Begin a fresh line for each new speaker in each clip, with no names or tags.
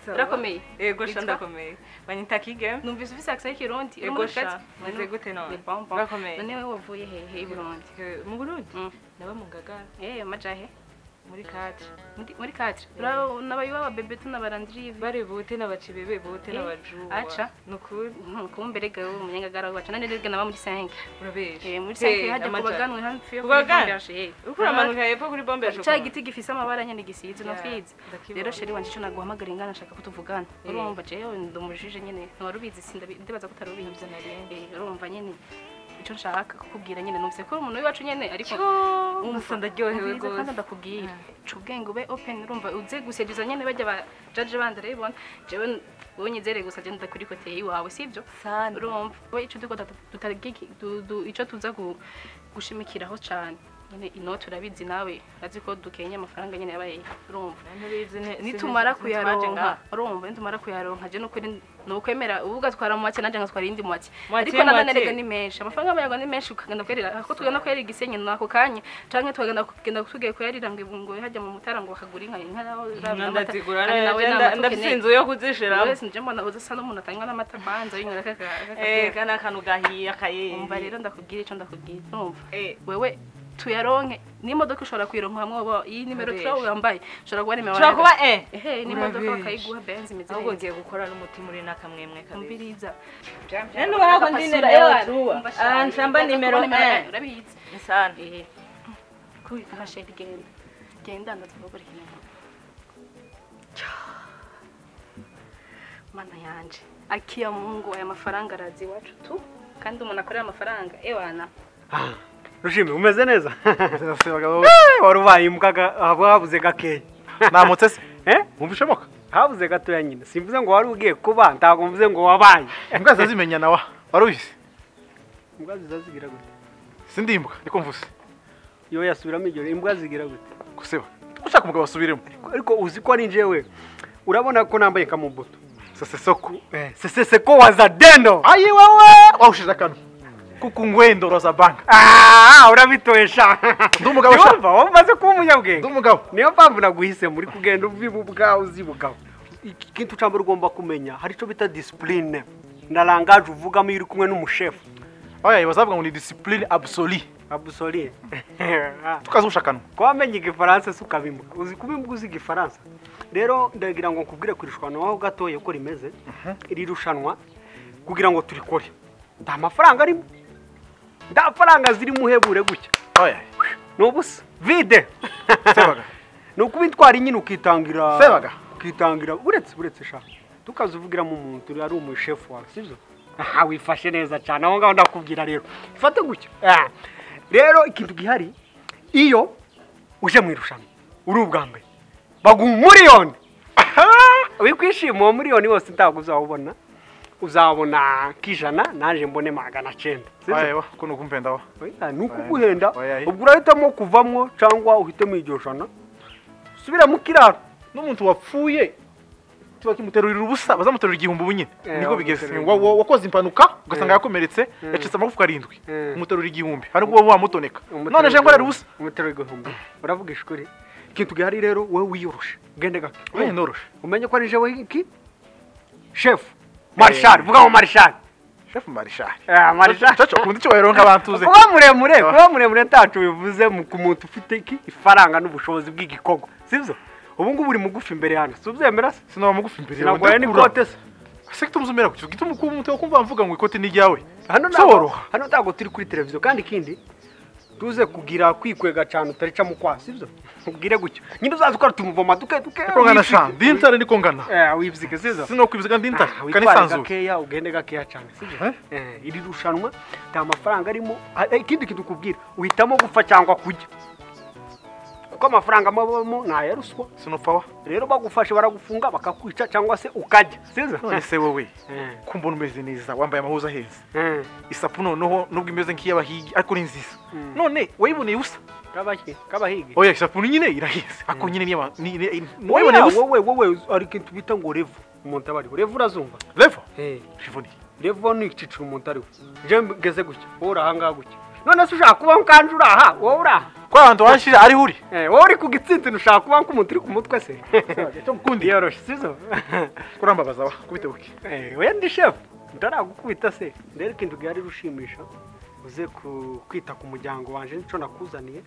urakomeye
yego
Yitwa?
sha ndakomeye banyita kige
numvise ufise accent y'ikirundi uri
yego
muri
sha
Rushatsi?
meze gute
Ni
none
bombo.
urakomeye
none wowe wavuye hehe i burundi
Eh, mu burundi
Mm.
naba mu ngagara
eh majahe
muri kadre
Muri- muri katre Ura- nabaye iwaba bebe tunabarandiriye
bari bute n'abacibebe bute
Eh,
n'abajuwa
aca.
ni ukuri
kumberega ubu munyangagara wacu nanjye ndebwe naba muri senke
urabesha
Eh, muri
Hey,
senke hajya
amajanja.
kubaganwe hafi yo
Ku baganwe?
eh
uriko uramanuka hepfo kuri bombe ya
cya
shokora
giti gifise amabara nyene gisize no
Ya,
fize
ndakibonye.
rero sheri wanje ico naguhamagara ingana nshaka ko tuvugana
Eh.
urumva jewe ndumujije nyene ntiwarubizi sinda ndibaza ko utarubizi
Navyo narinzi.
Eh, urumva nyene ico nshaka kukubwira nyene numvise ko uri umuntu w'iwacu nyene ariko
Cyo,
umva,
gusa ndaryohewe
nziza kandi
rwose
ndakubwira
Ah.
ca ubwenge ube open urumva uze gusediza nyene bajya ba jaje bandi urabibona jewe wowe nyizere gusa je ndakurikoteye iwawe sibyo
sana
urumva we ico duko ico tuza gu- gushimikiraho cane nyene inoti urabizi nawe azi ko dukenye amafaranga nyene yabaye urumva nitumara kuyaronka urumva nitumara kuyaronka je nukuri nukwemera ubu ugatwara mu make nanje ngatwara iyindi mu make
Make,
ariko nanone
make.
rega ni menshi amafaranga y'abanyaga ni menshi ukagenda kuyarira ko tugenda kuyarira igisenyi nako kanya canke tukagenda kugenda tugiye kuyarira ngo ngo hajya mu mutara ngo bakagura inka inka nawe urabona amata.
ndazigura
Kandi nawe ni amata
ndafise
ukeneye.
inzu yo kuzishiramo
Wese nje mbona udasa n'umuntu atanywa n'amata banza yinywera kaka
Eh,
kaka-
kana akantu gahiye akayeyi
umva rero ndakubwira ico ndakubwira urumva
Eh,
wewe tuyaronke n'imodoka ushobora kuyironka hamwe waba- iyi nimero
Abesh.
turawe wambaye ushobora kuba nimero
ushobora kuba eh
ehe n'imodoka
Urabizi.
bakayiguha benzi imeze
ahubwo
neza
ngiye gukora n'umutima uri n'akamwemwe kabiri
umbiriza
Nani wako ndine leo aruwa. Ah, nshamba nimero eh.
urabizi
sana
ehe kuba sheri genda genda ndazivugura ikintu mana yanje akiya mungu aya mafaranga arazi iwacu tu kandi umuntu akorera amafaranga ewana
rushime umeze neza wari ubaye imbwa habuze gakeya
namutse se
Eh, nkumva ishoboka habuze gatoya nyine simvuze ngo wari ugiye kuba ntabwo mvuze ngo wabaye
imbwa zazimenya nawa wari ubizi
imbwa ziza zigira gute
sindi imbwa niko mvuze
yo yasubiramo iryo imbwa zigira gute
guseba ushaka umugabo asubiremo
Ariko- ariko uzi ko ari njyewe urabona ko nambaye kamubuto
sesesoko
seseseko wazadendo
ayi wowe wawushije akantu kuko ngwendoro za banka
Ah, urabitosha
Ndi umugabo sha.
Yumva, wowe umaze kuba
ndi
umunyabwenge
umugabo
niyo mpamvu naguhisemo uri kugenda ubiba ubwawe uzi bugabo iki kintu cyambere ugomba kumenya hari icyo bita disipurine na rangaje uvugamo iyo uri kumwe n'umushefu
oya bazavuga ngo ni disipurine abusoli
abusori
tukazusha akanwa
kuba wamenye igifaransa se ukabimuka uzi kuba imbwa uzi igifaransa rero ndagira ngo nkubwire ku irushanwa aho gatoya uko rimeze iri rushanwa kugira ngo turikore nta mafaranga arimo nta faranga zirimo uhebure gutya
oya
ni ubusa vide
sebaga
ni ukuba intwari nyine ukitangira
Sebaga.
ukitangira uretse uretse sha tukazivugiramo umuntu ari umushefu wawe sibyo aha wifashe neza cyane aho ngaho ndakubwira rero ifate gutya Ah. rero ikintu gihari iyo uje mu irushanwa uri ubwa mbere baguha umuriyoni wikwishima uwo muriyoni wose ntabwo uzawubona uzabona k'ijana naje mbone magana cyenda sibyo?
oya ko ni ukumpenda wa
Oya, ni ukuguhenda
Oya,
ubwo urahitamo kuvamwo cyangwa uhitemo iryo jana subira mu kiraro
n'umuntu wapfuye tuba kimuterurira ubusa bazamuterura igihumbi ubu nyine
Eh,
niko bigeze
bamuterurira.
Wa- wa- wakoze impanuka ugasanga
Eh.
yakomeretse yacitse amagufwa arindwi
Eh.
umuterura igihumbi hari ubwo wowe wamutoneka none aje nkorera ubusa
umuterura igihumbi uravuga ishuri ikintu gihari rero wowe wiyoroshe ugende gake
oya noroshe
umenye ko ari jewe iki shefu marishari vuga ngo marishari
shefu marishari
Eh, marishari
caca ukunda icyubahiro nk'abantu uzi
kuba muremure kuba muremure ntacu bivuze mu- ku muntu ufite iki ifaranga n'ubushobozi bw'igikorwa sibyo ubu ngubu uri mugufi imbere yanjye si ubyemera se
sinaba mugufi imbere yawe
sinaguhaye n'ikote se
se kitumuzumira kuki gituma ukumva umutwe kumva mvuga ngo ikote ni iryawe
hano ntabwo
soboroha
hano ntabwo turi kuri televiziyo kandi ikindi tuze kugira kwikwega cyane utarica mu kwa sibyo ubwire gutyo nyine uzaza ukora tumuvoma duke duke
niko ngana shana ndi intare niko ngana
Eh, wibzike sibyo
sino kwibiziga ndi intare
Ah, witware
kanisanzuye
gakeya ugende gakeya cyane sibyo
Eh?
Eh, iri rushanwa nta mafaranga arimo Ah, eh, ikindi kintu ukubwira uhitamo gupfa cyangwa kujya kuko amafaranga amabamo ni aya ruswa
sinopfa wa
rero bagufashe baragufunga bakakwica cyangwa se ukajya sibyo
none se wowe
Eh,
kumva umeze neza wambaye amahuza aheza
eh,
isapu noneho nubwo imeze nk'iy'abahigi ariko ni nziza
Mm.
none wayiboneye ubusa
kabahi- kabahigi
oya isapu nyine iraheze ariko nyine niyaba ni- ni- ni- wayiboneye
wowe
ubusa
wowe wowe hari ikintu bita ngo revu umuntu aba ariwe revu urazumva
revo
Eh,
rivoni
revu ni ikiciro umuntu ariwe je ngeze gutya wowe uri ahangaha gutya none se ushaka kuba kandi uri aha wowe uri aha
kwa hantu wanshije ariho uri
Eh, wowe uri ku gitsina ushaka kuba nk'umuntu uri ku mutwe se
cyo ngukunde.
yoroshye sizo
kurambabaza wa kubite buke
Eh, wenda shefu ntaragukubita se rero ikintu gihari rushimisha uze ku- kwita ku muryango wanje nico nakuzaniye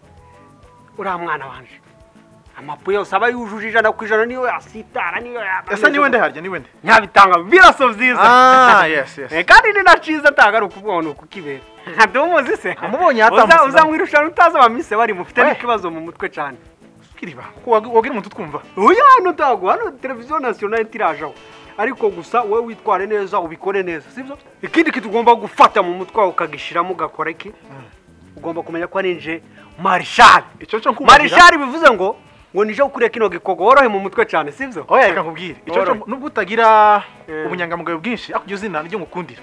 uriya mwana wanje amapu yose aba yujuje ijana ku ijana niyo yasitara niyo yabanezeza.
ese ni wende harya ni wende
nyabitanga biraso byiza
Ah, yes, yes.
Eh, kandi ni na ciza atagaruka ubona uko kibera ntumuzi se
Amubonye
uza
yatamusize.
uza mu irushanwa utazi abamise bari mufite
We.
n'ikibazo mu mutwe cyane
kiriba wagira umuntu twumva
uyu hano ntabwo hano televiziyo nasiyonari itirajaho ariko gusa wowe witware neza ubikore neza sibyo ikindi kintu ugomba gufata mu mutwe wawe ukagishyiramo ugakora iki ugomba kumenya ko arinje marishari
icyo cyo nkubagira
marishari bivuze ngo ngo nije gukuriye kino gikoko worohe mu mutwe cyane sibyo
oya reka nkubwire icyo cyo
Worohe.
nubwo utagira
Eh.
ubunyangamugayo bwinshi ariko iryo zina ryo ngukundira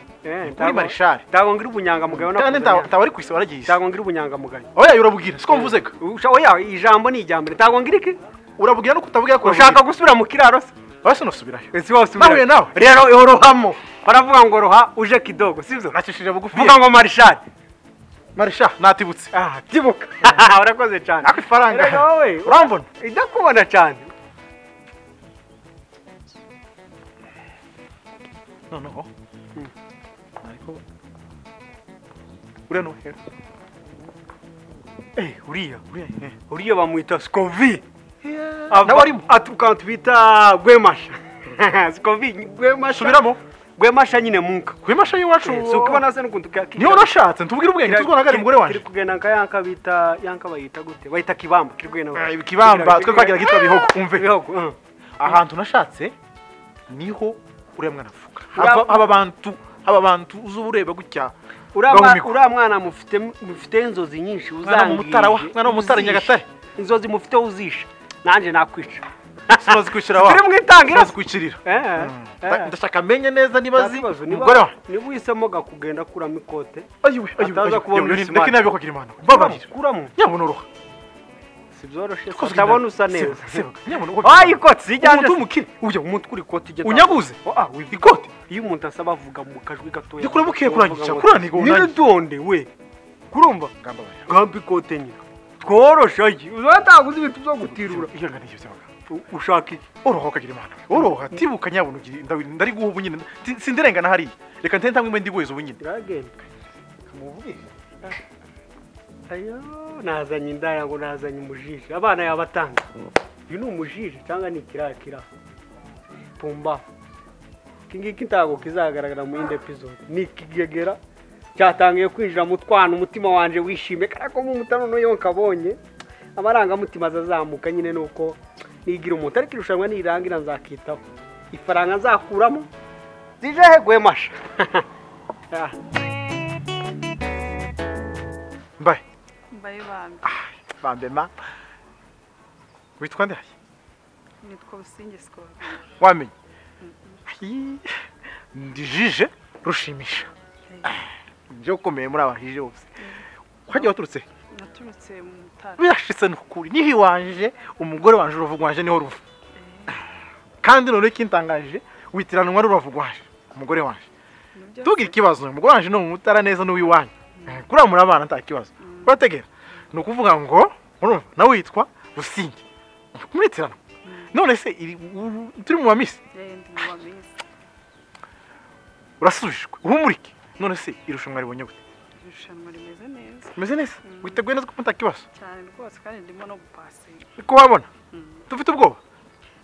kuri marishari
ntabwo ngira ubunyangamugayo
kandi
nakuzaniye.
ntabwo ari ku isi waragiye isi
ntabwo ngira ubunyangamugayo
oya urabubwira siko mvuzega
Usha- oya ijambo ni ijyambere ntabwo ngira iki
urabubwira no kutabubwira ko
ushaka gusubira mu kiraro se
wese unasubirayo
ese wose
Nahuye nawe.
rero yorohamo baravuga ngo roha uje kidogo sibyo
nacishije bugufi
vuga ngo marishari
marisha natibutse
Ah, byibuka urakoze cyane
nako ifaranga
Erega wowe
urambona
idakubona cyane
noneho ariko uriya ni uwuhe
Eh, uriya
uriya eh.
uriya bamwita sikovi
nawe arimo
atuka tubita gwemasha sikovi gwemasha
subiramo
gwemasha nyine munka
ku imasha y'iwacu
Eh, si ukubona se n'ukuntu ka-
niyo unashatse ntubwire ubwenge
Kira-
tuzwana ari umugore
kiri-
wanjye
kiri kugenda nka yanka bita yanka bayita gute bayita kibamba kiri kugenda
Ah, ikibamba twe twagira kitwa bihogo umve
bihogo uh.
ahantu nashatse niho uriya mwana avuka
Uriya-
Hava- haba abantu haba abantu uza ureba gutya
uriya mwa-
bahumikwa.
uriya mwana mufite mufite inzozi nyinshi
Mwana w'umutara wa-
uzangije,
mwana w'umutara
uzishe.
Nyagatare.
inzozi mufite uzishe nanjye nakwica
simaze kwishyira wa
Turi mu itangira.
simaze kwishyirira Mm. Nda- ndashaka amenye neza niba azi umugore wa
niba uhisemo gakugenda kuramo ikote
ayiwe ayiwe
Ataza
ayiwe.
kubona
Yewe,
ubuzima.
ndeke nabi kugira imana mbabarira
kuramo
nyabona uruha
si byoroshye
Twese
utabona usa
ugendana.
neza
Seba, seba. Nyabona uruha.
wayi ikotsi ijyanye
Umuntu w'umukire.
ujya umutwe uri ikoti ijya
unyaguze ikote
iyo umuntu asaba avuga mu kajwi gatoya
Jya kureba ukiye kurangisha,
Uvuga ngo,
kuraniga uwo nanjye."
"Nyiridonde, we kurumva gamba ikote nyine tworoshe ayi uzataguze ibintu byo gutirura
iyo ngana iyo sebaga
U- ushaka iki
oroha ukagira imana oroha tibuka nyabona ugira ndawi- ndari guha ubu nyine Ti- sindirengana hariya reka ntente ntangwe mbe ndiguheza ubu nyine
iragenda ayo nazanye indaya ngo nazanye umujiji abana yabatanga uyu ni umujiji cyangwa ni ikirakira pumba iki ngiki ntabwo kizagaragara mu yindi episode ni ikigegera cyatangiye kwinjira mu twana umutima wanjye wishimye kandi ko nk'umutano n'uyo nkabonye amarangamutima azazamuka nyine ni uko nigira umuntu ariko irushanwa nirirangira nzakitaho ifaranga nzakuramo zije heguye masha Ah.
mbaye
mbaye bambi
bambema witwa ndaye
nitwa businge sikobe
wamenye Ayi, ndi jije rushimisha nje ukomeye muri abajije bose wagiye waturutse he?
naturutse mu mutara
birashitse ni ukuri niho iwanje umugore wanje uruvuga wanje niho ruva kandi noneho ikintangaje witiranwa n'uruvuga wanje umugore wanje
Nibyo
tugira ikibazo umugore wanje ni umutara neza n'uwiwanyu kuriya muri abana nta kibazo urategera ni ukuvuga ngo urumva nawe witwa businge muritirana none se iri- u- turi mu bamisi
se, eh, ndi mu bameze
urasubijwe uhumurike none se irushanwa ribonye gute
irushanwa rimeze neza
umeze neza witeguye neza ko nta kibazo
cyane rwose kandi ndimo no gupasinga
ko wabona dufite ubwoba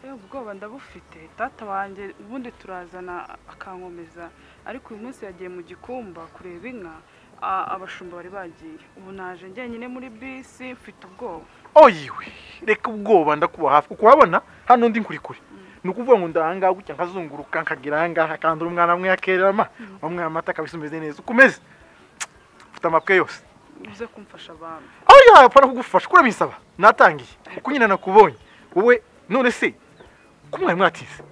eh ubwoba ndabufite data wanjye ubundi turazana akankomeza ariko uyu munsi yagiye mu gikumba kureba inka a- abashumba bari bagiye ubu naje njyenyine muri bisi mfite ubwoba
oh yiwe reka ubwoba ndakuba hafi kuko wabona hano ndi nkuri kure ni ukuvuga ngo ndahangaha gutya nkazunguruka nkagira ahangaha akandura umwana amwe yakererama umwana amata akabisa umeze neza ukomeze ufite amapwe yose
uze kumfasha bambi
aho yapfa no kugufasha kuko urabisaba natangiye kuko nyine nakubonye wowe none se ko mwari mwatize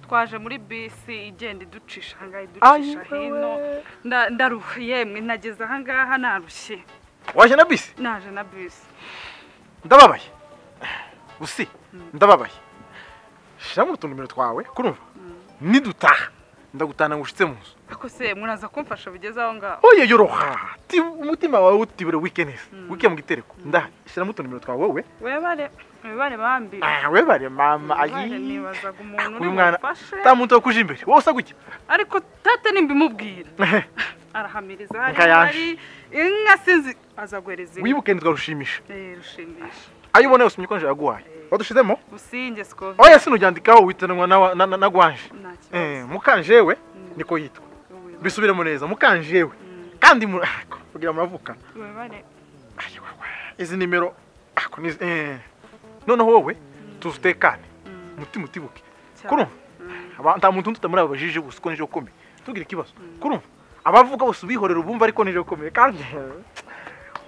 twaje muri bisi igenda iducisha ahangaha
Ayi
iducisha hino Nda- ndaruha yemwe nageze ahangaha narushye
waje na bisi
naje na bisi
ndababaye usi ndababaye shyiramo utunumero twawe kurumva nidutaha ndagutana ngo ushitse mu nzu
ariko se muraza kumfasha bigeze aho ngaho
oye yoroha ti- umutima wawe utibure wikeneza wike mu gitereko ndahari shyiramo utunimero twawe wowe
webare webare bambi
Ah, webare mama
Webare,
ayi
nibazaga umuntu uri
uyu mwana
bufashe
ta muntu wo kuja imbere wowe usa gutya
ariko tate nimbimubwira
Ehe,
arahamiriza hari
Inka yaje.
hari inka sinzi azaguhereza inka
wibuke ntitwarushimisha
Eh, rushimisha
ayo ubona yose umye ukonje yaguhaye wadushizemo
businge sikovi
oya sinuryandikaho witanwa na- na- na- na gwanje
nta
Eh,
kibazo
mukanjewe
Mm.
niko yitwa
Ubu-
bisubiremo neza mukanjewe
Mm.
kandi mu- kugira muravukana
webare
Ai, wa- wa. izi nimero ako ni izi- eh. noneho wowe tuzitekane
Mm.
umutima utibuke
cyane.
kurumva
Mm.
Aba- nta muntu undi utamuri ababajije gusa uko nije ukomeye tubwire ikibazo kurumva abavuga bose ubihorera ubumva ariko nije ukomeye kandi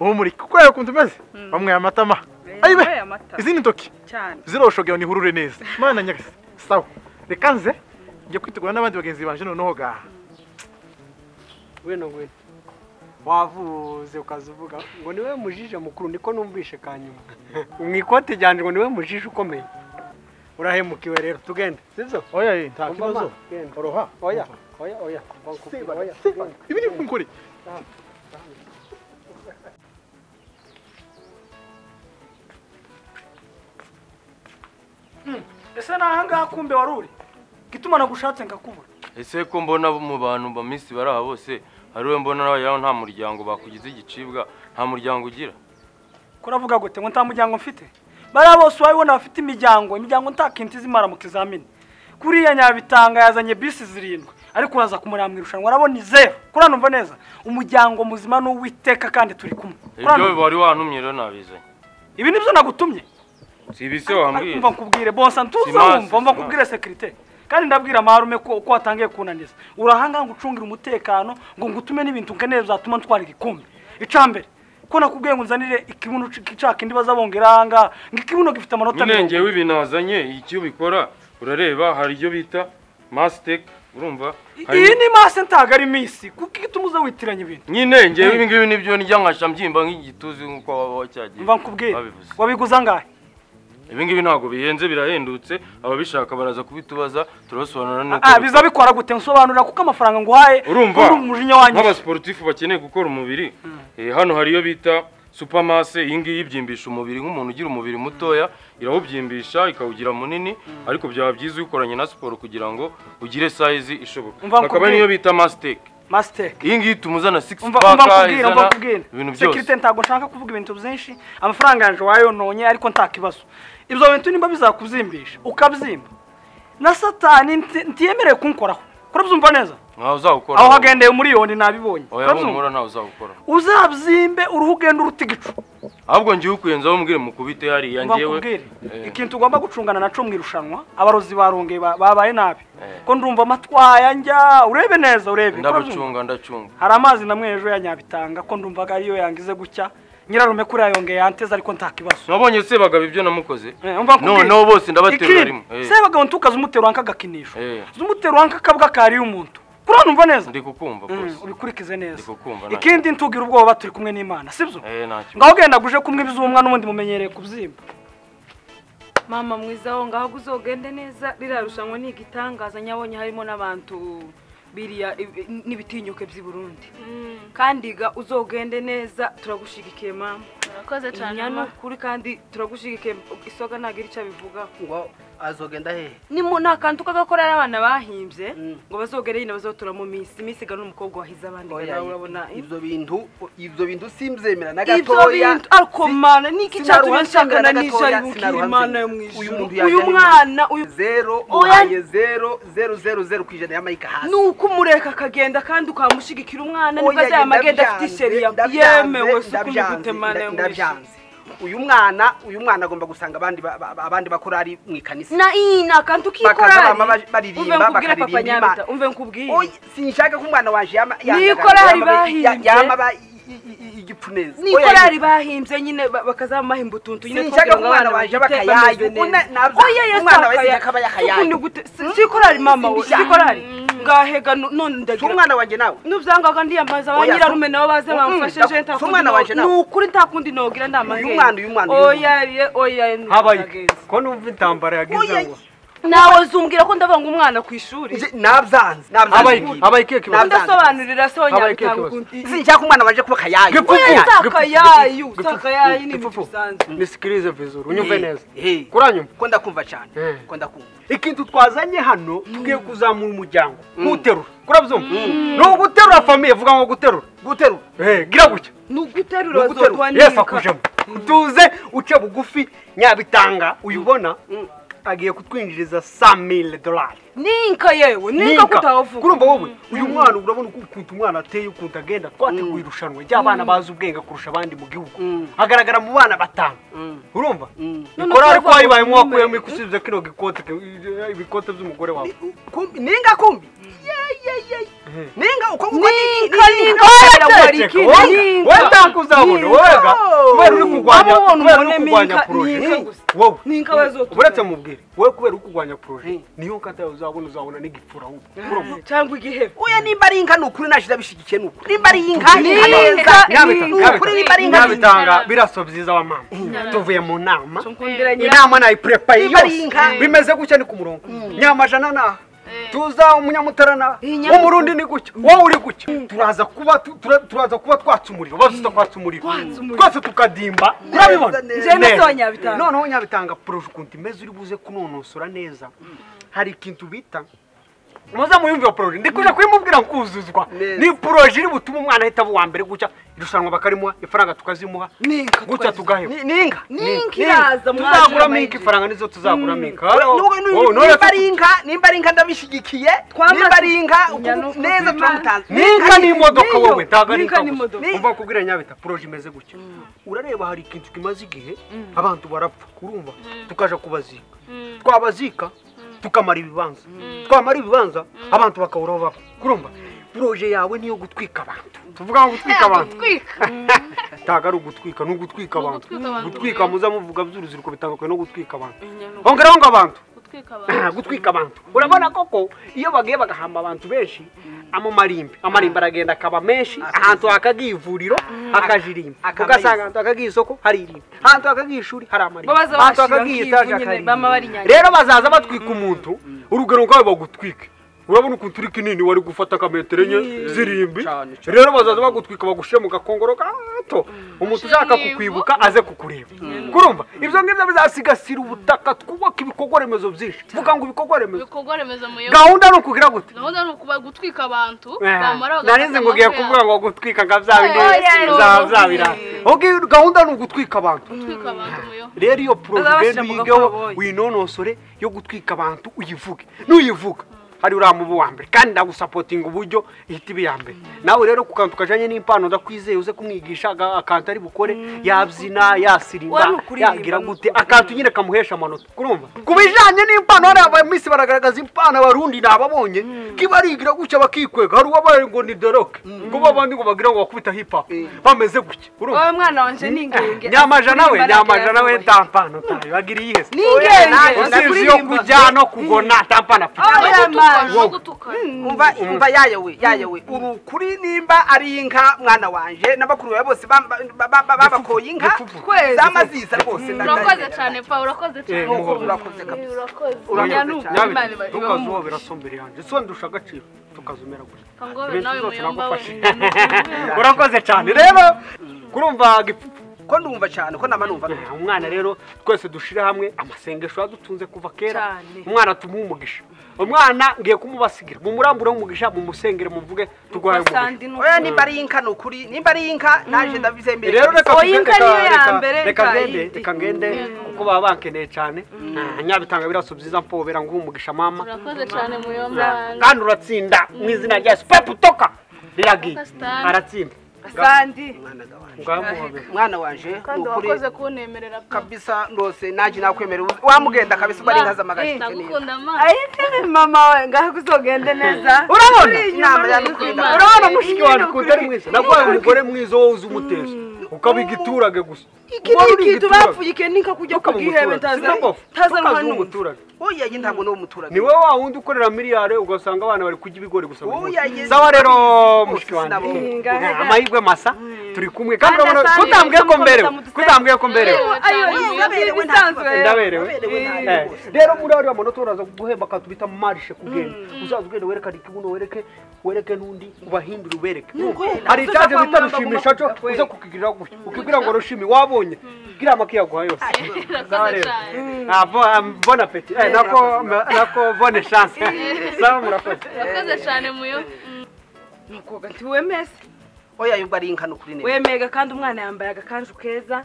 uhumurike kubera ukuntu umeze
Mm.
bamwaye amatama
Eh,
ayibe
wabaye amata
izindi ntoki
cyane
ziroshogewe nihurure neza mana nyagasi sawa reka nze njye kwitegura n'abandi bagenzi banje noneho gaha
weno weno wavuze ukazivuga ngo niwe mujije mukuru niko numvishe kanyuma mu ikote ryanjye ngo niwe mujije ukomeye urahemukiwe rero tugende sibyo
oya nta
Umva, ma,
kibazo
genda.
oroha
oya oya oya Bankubwira,
Seba,
oya,
Seba,
genda.
ibi ni kumukore
ese ni ahangaha kumbe wari uri gituma nagushatse ngakubura
ese ko mbona bo mu bantu ba minsi bari aha bose hari we mbona nawe yaho nta muryango bakugize igicibwa nta muryango ugira
kuravuga gute ngo nta muryango mfite bariya bose urabibona bafite imiryango imiryango ntakintu izimara mu kizamini kuriya nyabitanga yazanye bisi zirindwi ariko uraza kumureba mu irushanwa urabona izeru kuriya numva neza umuryango muzima ni uwiteka kandi turi kumwe Kuriya
ibyo
numva-
wari wantumye rero nabizanye
ibi nibyo nagutumye
si ibi se wambwiye
umva nkubwire bonsa
Simasi,
ntuzumva mva
simasi.
nkubwire sekirite kandi ndabwira marume ko uko watangiye kunaniza urahanganga ucungira umutekano ngo ngutume n'ibintu nkeneye bizatuma ntwara igikombe icya mbere ko nakubwiye ngo unzanire ikibuno c- cya kindi baza bongera aha ngaha ngo ikibuno gifite amanota
nyine
mirongo
ngewe ibintu nazanye icyo ubikora urareba hari ibyo bita masiteke urumva hari-
iyi ni mase ntago ari minsi kuko iyo utuma uza witiranya ibintu
nyine ngewe ibi ngibi nibyo nijya nkasha mbyimba nk'igituzi nk'uko waba wacyagiye
mva nkubwire
babivuze
wabiguza angahe
ibi ngibi ntabwo bihenze birahendutse ababishaka baraza kubitubaza turabasobanurira nuko
Ah, biza bikora gute nsobanurira kuko amafaranga nguhaye
urumva
uri umujinya wanjye
nk'abasiporutifu bakeneye gukora umubiri eh, hano hari iyo bita supamase iyi ngiyi ibyimbisha umubiri nk'umuntu ugira umubiri mutoya irawubyimbisha ikawugira munini ariko byaba byiza uyikoranye na siporo kugira ngo ugire sayizi ishoboka
Umva
hakaba
nkubwire.
niyo bita masiteke
masiteke
iyi ngiyi ituma uzana sikisi
umva umva
paka
nkubwire umva
izana
nkubwire
ibintu byose
sekirite ntabwo nshaka kuvuga ibintu byinshi amafaranga yanjye wayononye ariko nta kibazo ibyo bintu nimba bizakuzimbisha ukabyimba na satani nti- ntiyemerewe kunkoraho kurabyumva neza
ntawe uzawukora
aho hagendeye umuriyoni nabibonye
oya
Urabyumva?
humura ntawe uzawukora
uzabyimbe uruhu ugenda uruta igicu
ahubwo ngiye ukuyenzaho umbwire mukubite hariya
Umva
ngewe
nkubwire
Eh.
ikintu ugomba gucungana naco mu irushanwa abarozi barongeye ba- babaye nabi
Eh.
ko ndumva amatwaya njya urebe neza urebe Urabyumva?
ndabacunga ndacunga
hari amazi namwe ejo ya nyabitanga ko ndumvaga ariyo yangize gutya nyirarume kuri yongeye yanteze ariko nta kibazo
nabonye sebagabo ibyo namukoze
Eh, umva nkubwire.
noneho bose ndabaterura
Ikindi,
rimwe Eh,
sebagabo ntukaze umutero wanka agakinisho
Eh.
uzi umutero wanka akabwa kariye umuntu kurana umva neza
ndi kukumva
Mm,
rwose
ubikurikize neza
Ndi kukumva, nta
ikindi ntugira ubwoba turi kumwe n'imana sibyo
Eh, nta kibazo.
ngaho genda guje kumwe ibizumwa n'ubundi mumenyereye kubyimba
mama mwiza aho ngaho uzogende neza ririya rushanwa ni igitangaza nyabonye harimo n'abantu biriya ibi- n'ibitinyuke by'i burundi kandi ga uzogende neza turagushyigikiye mama
murakoze cyane
inyana
mama.
ukuri kandi turagushyigikiye isoga ntabwo iri icyo abivugaho
ngo azogenda hehe
Nimu- ni akantu k'agakora abana bahimbye
Mm.
ngo bazogere nyine bazotura mu minsi iminsi igana umukobwa wahize abandi
Oya,
nawe urabona
ibyo bintu ibyo bintu simbyemera na
ibyo
gatoya
bintu ariko mana ni iki cyatumye
sinaruhanze
nshakana
na
n'icyo
gatoya,
yibukira
sinaruhanze.
imana yo mu
Uyu
ijuru
muntu yajya
uyu
ari
mwana uyu
zero
Oya.
muhaye zero zero zero zero ku ijana ya mayika
ni
hasi
uko umureka akagenda kandi ukamushyigikira umwana nibwo
Oya,
azayama agenda afite
ndabyanze,
isheri ya-
ndabyanze,
yemewe si uko
ndabyanze,
mbigute mana yo mu ijuru
ndabyanze uyu mwana uyu mwana agomba gusanga abandi ba- ba- abandi bakorari mu ikanisa
na iyi ni akantu
Bakaza
k'ikorari
bama ba- baririmba,
umve nkubwire
bakaririmba
papa
Imana.
nyabita umve nkubwire
Oya, sinshaka ko umwana wanje yama
Ni
yanga-
korari
yama ba- ya-
bahimbye.
yama ba- i- i- i- igipfuneza
ni
Oya,
korari bahimbye nyine ba- bakazamahimba utuntu nyine
Sinshaka
twongera
ko umwana wanjye aba
bagite
akayayu.
bameze
Ubu
neza.
na- nabyo-
Oya, yes,
umwana we
akaya-
sinshaka aba yakayayu.
Ubu ni gute- si- si korari mama we si
Simbishaka.
korari ngahega nu- none
si
ndagira
umwana wanjye nawe
nubyangaga ndiyambaza
Oya,
abanyirarume nabo baze
Mm,
bamfashe
da-
je
si umwana wanje
ntakundi
nawe.
ni ukuri ntakundi nogira ndamahera
mwana, uyu mwana, uyu
oya ye oya ye, ni
habaye
ubusagenzi.
ko numva intambara yagize
Oya,
ngo
nawe zumbwira ko ndavuga ngo umwana ku ishuri
Nje- nabyanze
Abaye-
nabyanze
abaye ikihe kibazo?
udasobanurira sonya
Habaye ikihe
bitanga
kibazo?
ukuntu
sinshaka umwana waje kuba kayayi
Gipfu-
Oya,
gipfu-
Sakayayi,
gipfu-
sakayayi ni
gipfu-
ibintu
gipfu.
bisanzwe.
nisikirize vizuru unyumve
Eh,
neza
eh.
kuranyuma
ko ndakumva cyane
Mm.
ko ndakumva
ikintu twazanye hano tugiye kuzamura umuryango ntuterura kurabyumva ni uguterura famiye vuga ngo guterura
guterura
Eh, gira gutya
ni uguterura
ni uguterura yesu akujemo tuze uce bugufi nyabitanga uyubona agiye kutwinjiriza 100,000 dolari
ninka yewe ninka
Ninka.
kutavuga
kurumva wowe uyu mwana urabona uko- ukuntu umwana ateye ukuntu agenda twateguye irushanwa ry'abana bazi ubwenge kurusha abandi mu gihugu agaragara mu bana batanu urumva ikorari ko wayibaye mwakuyemo ikusubiza kino gikote ibikote by'umugore wawe
kumbi ninga kumbi yeyeyeyi ninga uko uko
ninka ninka wari
Ceka,
kindi
wowe wowe ntabwo uzabona wega kubera
Abo
uri kurwanya kubera uri
ubone
kurwanya
minka-
poroje
minka gusa.
wowe
Ninka bazotubona.
uretse mubwire wowe kubera uri kurwanya poroje niyo nkata uzabona uzabona n'igipfura ahubwo urumva
cyangwa igihebe
oya nimba ari inka ni ukuri nashira bishyigikiye ni ukuri nimba ari inka ni inka
Ninka,
neza
ninka.
ni ukuri nimba ari inka ni
nyabitanga biraso byiza wa mama tuvuye mu nama
nkundira nyira
inama nayipurepaye
Niba ari
yose
inka.
bimeze gutya ni ku murongo nyamajana naha tuza umunyamutara naha
Inyamutara.
umurundi ni gutya wowe uri gutya turaza kuba tu- tura- turaza kuba twatsa umuriro bose tukwatsa umuriro
Kwatsa umuriro.
twese tukadimba urabibona
neza.
Njye na
Neza.
Sonya Nyabitanga.
noneho nyabitanga poroje ukuntu imeze uri buze kunonosora neza hari ikintu bita muze muyumve iyo poroje ndi kuja kuyimubwira kuzuzwa
Neza.
ni poroje iri butume umwana ahita aba uwa mbere gutya irushanwa bakarimuha ifaranga tukazimuha
ninka
gutya tugaheba
ni- ni inka
ninka iraza
tuzagura
mwajira
minka ifaranga nizo tuzagura minka
Nubwo ni- nimba ari inka nimba ari inka ndabishyigikiye
Twamaze-
nimba ari inka
Inyana
uku-
uku-
neza turamutanze
minka ni imodoka
Niyo,
wowe ntabwo ari
ninka
inka
ni
gusa
imodoka.
umva kubwira nyabita poroje imeze gutya urareba hari ikintu kimaze igihe abantu barapfa urumva tukaja kubazika twabazika tukamara ibibanza twamara ibibanza abantu bakaburaho baba urumva poroje yawe niyo gutwika abantu tuvuga ngo gutwika abantu ntabwo ari ugutwika ni ugutwika abantu
ugutwika abantu,
gutwika
yeah.
muza muvuga by'uruziriko bitandukanye no gutwika abantu hongeraho ngo abantu gutwika abantu urabona koko iyo bagiye bagahamba abantu benshi amarimbi amarimbi aragenda akaba menshi ahantu hakagiye ivuriro hakajirimba
akaba
ugasanga
yisi.
ahantu hakagiye isoko hari irimbi ahantu hakagiye ishuri hari amarimbi
Babaza
ahantu
bashira
hakagiye
nk'ivu
etaje
nyine,
hari irimbi.
bama barinyagira.
rero bazaza batwika umuntu urugero rwawe bagutwike urabona ukuntu uri kinini wari gufata akametero enye zirimbi
Cane, cane.
rero bazaza bagutwika bagushyira mu gakongoro gato umuntu ushaka kukwibuka aze kukureba kurumva ibyo ngibyo bizasigasira ubutaka twubaka ibikorwa remezo byinshi vuga ngo ibikorwa remezo
ibikorwa remezo mu
gahunda ni ukugira gute
gahunda ni ukuba gutwika abantu bamara
narinzi ngo ugiye kuvuga ngo gutwika nka bya bindi
Oya,
za
no.
bya birara ubwo gahunda ni ugutwika abantu
gutwika abantu mu yo
rero iyo
Azabashyira
porogaramu
mu
yigaho
gakoroboyi.
winonosore yo gutwika abantu uyivuge nuyivuga hari uriya mubu wa mbere kandi ndagusapotinga uburyo ihita iba iya mbere nawe rero ku kantu kajyanye n'impano ndakwizeye uze kumwigisha aga- akantu ari bukore yabyina
Wari
yasirimba
ukuririmba,
yagira
ni
gute akantu nyine kamuhesha amanota kurumva ku bijyanye n'impano hariya abaminsi baragaragaza impano abarundi nababonye kiba arigira gutya bakikwega hari uwabaye ngo ni doroke ngo babandi ngo bagira ngo bakubita hip hop bameze gutya urumva
wowe mwana wanjye ni ingenge
nyamajana we
Kuririmba
nyamajana we
ntabwo
nta mpano tayo bagira iyihese
Ni ingenge
usizi yo kujya no kugona nta mpano afite
Oya, man.
no gutukana
umva umva yayawe yayawe uri ukuri nimba ari inka mwana wanje n'abakuru bawe bose bamba- ba- ba- ba- babakoye inka
Twese.
zamaziza rwose
urakoze cyane pa urakoze
Eh,
cyane
muhoro.
urakoze kabisa
Nyanuka, Imana
nyabitanga
iba-
tukazi
ibamwumvishe.
wabera sombe yanjye so ndusha agaciro tukazumera gutya
kangobe
ibintu
nawe
byose
muyomba we
nagufashe urakoze cyane rero kurumva gipupu
ko ndumva cyane ko naba numva
Eh, umwana rero twese dushire hamwe amasengesho yadutunze kuva kera
Cyane.
umwana tumuhe umugisha umwana ngiye kumubasigira mumurambure umugisha mumusengere muvuge turwaye umugisha
Sandi ni
oya nimba ari inka ni ukuri nimba ari inka naje ndabizembere
rero reka
Oya,
tugende-
imbwa
reka-
niyo ya
reka-
mbere,
reka
nta
ngende
yindi.
reka ngende kuko baba bankeneye cyane Ah, nyabitanga biraso byiza mpobera nguha umugisha mama
urakoze cyane muyomba
kandi uratsinda mu izina rya super putoka riragiye
Pakistan.
aratsinda
sandi
ngaho muhobere
mwana wanje ni
kandi
ukuri
wakoze kunemerera pe
kabisa ndose naje nakwemerera uzi- wamugenda kabisa uba ari inka z'amagara
ndagukunda ma
ayi ni mama we ngaho uzogende neza
urabona
inama yadukunda
urabona mushiki wanjye ukuntu ari mwiza naguhaye umugore mwiza wowe uzi umuteza ukaba igiturage gusa
iki ni ikintu bapfuyike ninka kujya
Ntukaba
kugihebe
umuturage. Sinumva.
ntazanwa
Ntukaze
n'umuntu
umuturage
oya iyi ntabwo ni umuturage
ni wowe wa wundi ukorera miliyari ugasanga abana bari kurya ibigori gusa buri munsi
Oya, yes.
sawa rero mushiki
Sinabona.
wanjye
Ngahe.
amahirwe masa turi kumwe kandi urabona kutambwiye ko mberewe kutambwiye ko mberewe
ayo
Ndaberewe
bisanzwe
ntabwo-
ndaberewe
Ndaberewe ntabwo
Eh,
rwose.
rero muri ariya manota uraza guhemba akantu bita marishe ku bwenge uzaza ugenda werekane ikibuno wereke wereke n'undi ubahindure ubereke
ukuri.
hari
Uza
icyaje
kwa
bita
mama
rushimisha
agomba
cyo
kukwereka.
uza kukigirira gutya ukibwira ngo rushimi wabonye gira make yaguha yose
Urakoze cyane.
Ah, bo- ah, bon appétit Eh, nako nako bonne chance sawa murakoze
Urakoze cyane muyo.
nukoga nti wemeze
oya yubwo ari inkano kuri neza
wemega kandi umwana yambaye agakanju keza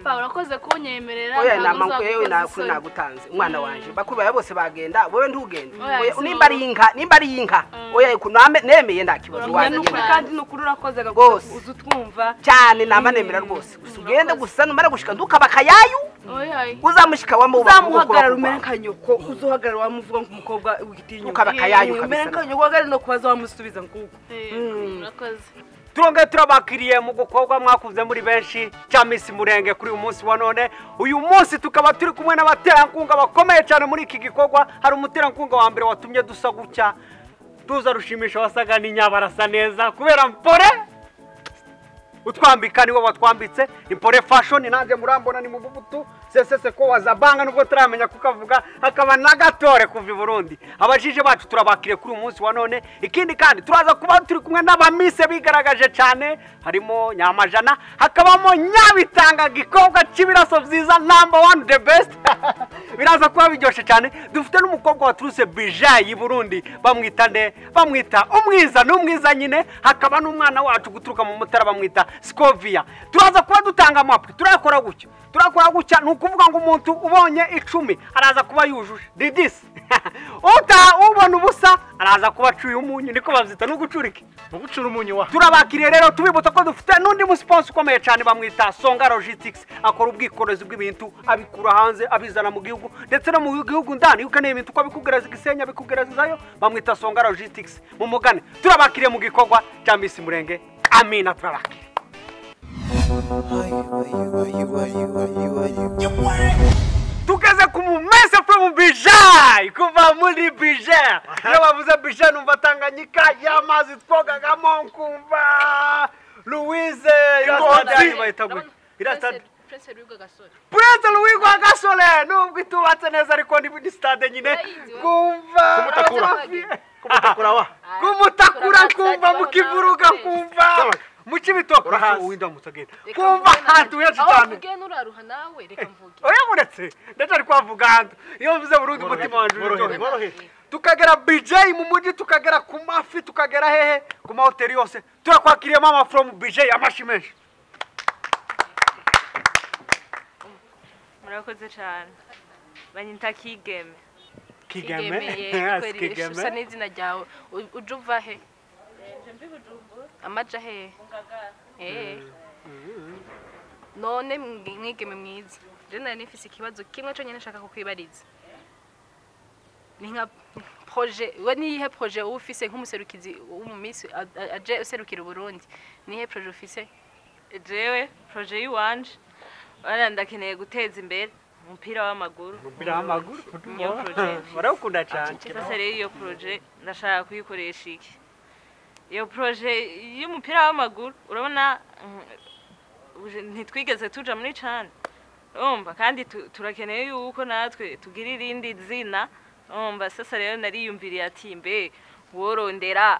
Pa urakoze kunyemerera.
oya
ntabwo
nama yewe
uzagukoza
nakuri
isoni.
nagutanze umwana wanje bakuru bawe bose bagenda wowe ntugende
Oya,
Oya,
si
nimba ari inka nimba ari inka oya ku- name- nemeye nta kibazo
Urabona
waza
ni
nukuri
ukuri
genda.
kandi nukuri urakoze
Rwose.
uza utwumva
cyane namba nemera rwose gusa ugende gusa numara gushika ntukaba akayayu
Oya, oya.
uzamushika wamuba
uzamuhagarara umere nka nyoko uzuhagarara wamuvuga ngo umukobwa wigitinya
Ukaba akayayu kabisa.
umere nka nyoko wagari no kubaza wamusubiza nguko
Eh, Urakoze.
turonge turabakiriye mu gukobwa mwakuze muri benshi cya minsi murenge kuri uyu munsi wa none uyu munsi tukaba turi kumwe n'abaterankunga bakomeye cyane muri iki gikorwa hari umuterankunga wa mbere watumye dusa gutya tuza rushimisha wasaga n'inyabarasa neza kubera mpore utwambika niwe watwambitse impore fashion nanjye murambona ni mububutu sesese ko wazabanga nubwo turamenya kukavuga hakaba na gatore kuva i burundi abajije bacu turabakiriye kuri uyu munsi wa none ikindi kandi turaza kuba turi kumwe n'abamise bigaragaje cyane harimo nyamajana hakabamo nyabitanga gikobwa cy'ibiraso byiza number one the best biraza kuba biryoshye cyane dufite n'umukobwa waturutse bijayi i burundi bamwita nde bamwita umwiza ni umwiza nyine hakaba n'umwana wacu guturuka mu mutara bamwita scoviya turaza kuba dutanga amapwi turakora gutya turakora gutya ni ukuvuga ngo umuntu ubonye icumi araza kuba yujuje didisi uta ubona ubusa araza kuba acuye umunyu niko babyita no gucurika
mu gucura umunyu wa
turabakiriye rero tubibutsa ko dufite n'undi musiponsi ukomeye cyane bamwita songa logistics akora ubwikorezi bw'ibintu abikura hanze abizana mu gihugu ndetse no mu gihugu ndani iyo ukeneye ibintu uko abikugereza i gisenyi abikugerezayo bamwita songa logistics mu mugane turabakiriye mu gikorwa cya misi murenge amina turabakiriye tugeze ku mumese from bijayi kuva muri bijayi iyo bavuze bijayi numva tanganyika y'amazi twogagamo nkumva louise irasitade bahita gutya irasitade
Prince Rwiga Gasore.
purese rwigwa gasore nubwo itubatse neza ariko ni muri sitade nyine
Urayizi we.
kumva
Kumutakura. kumutakura wa
kumutakura
Urahazi
kumva
cyane,
mukivuruka
urahazi.
kumva mu kibitoki
Urahazi.
w'indamutse agenda
Reka
kumva
mvuge nawe.
ahantu henshi
Aho
cyane
mvuge n'uraruha nawe reka mvuge.
oya muretse ndacyari kwavuga ahantu iyo mvuze burundu umutima wanjye
worohewe
uraryoherwa
worohewe
tukagera bijeyi mu mujyi tukagera ku mafi tukagera hehe ku mahoteli yose turakwakiriye mama from bijeyi amashi menshi
murakoze cyane banyita kigeme
kigeme
Igemeye,
Yes,
kweri usa
kigeme
n'izina ryawe U- uja uva he amaja hehe Eh. none mwi- mwigeme mwiza je nari nifise ikibazo kimwe conyene nshaka kukwibariza ni nka proje we niyihe proje wowe ufise nk'umuserukizi wo mu minsi a- a- aje userukira uburundi niyihe proje ufise
jewe proje y'iwanje urabona ndakeneye guteza imbere umupira w'amaguru
biramaguru
Niyo project.
barawukunda cyane
sasa rero iyo proje ndashaka kuyikoresha iki iyo proje y'umupira w'amaguru urabona mm, uje- ntitwigeze tuja muri cana urumva kandi tu- turakeneye yuko natwe tugira irindi zina urumva sasa rero nariyumviriye ati mbe worondera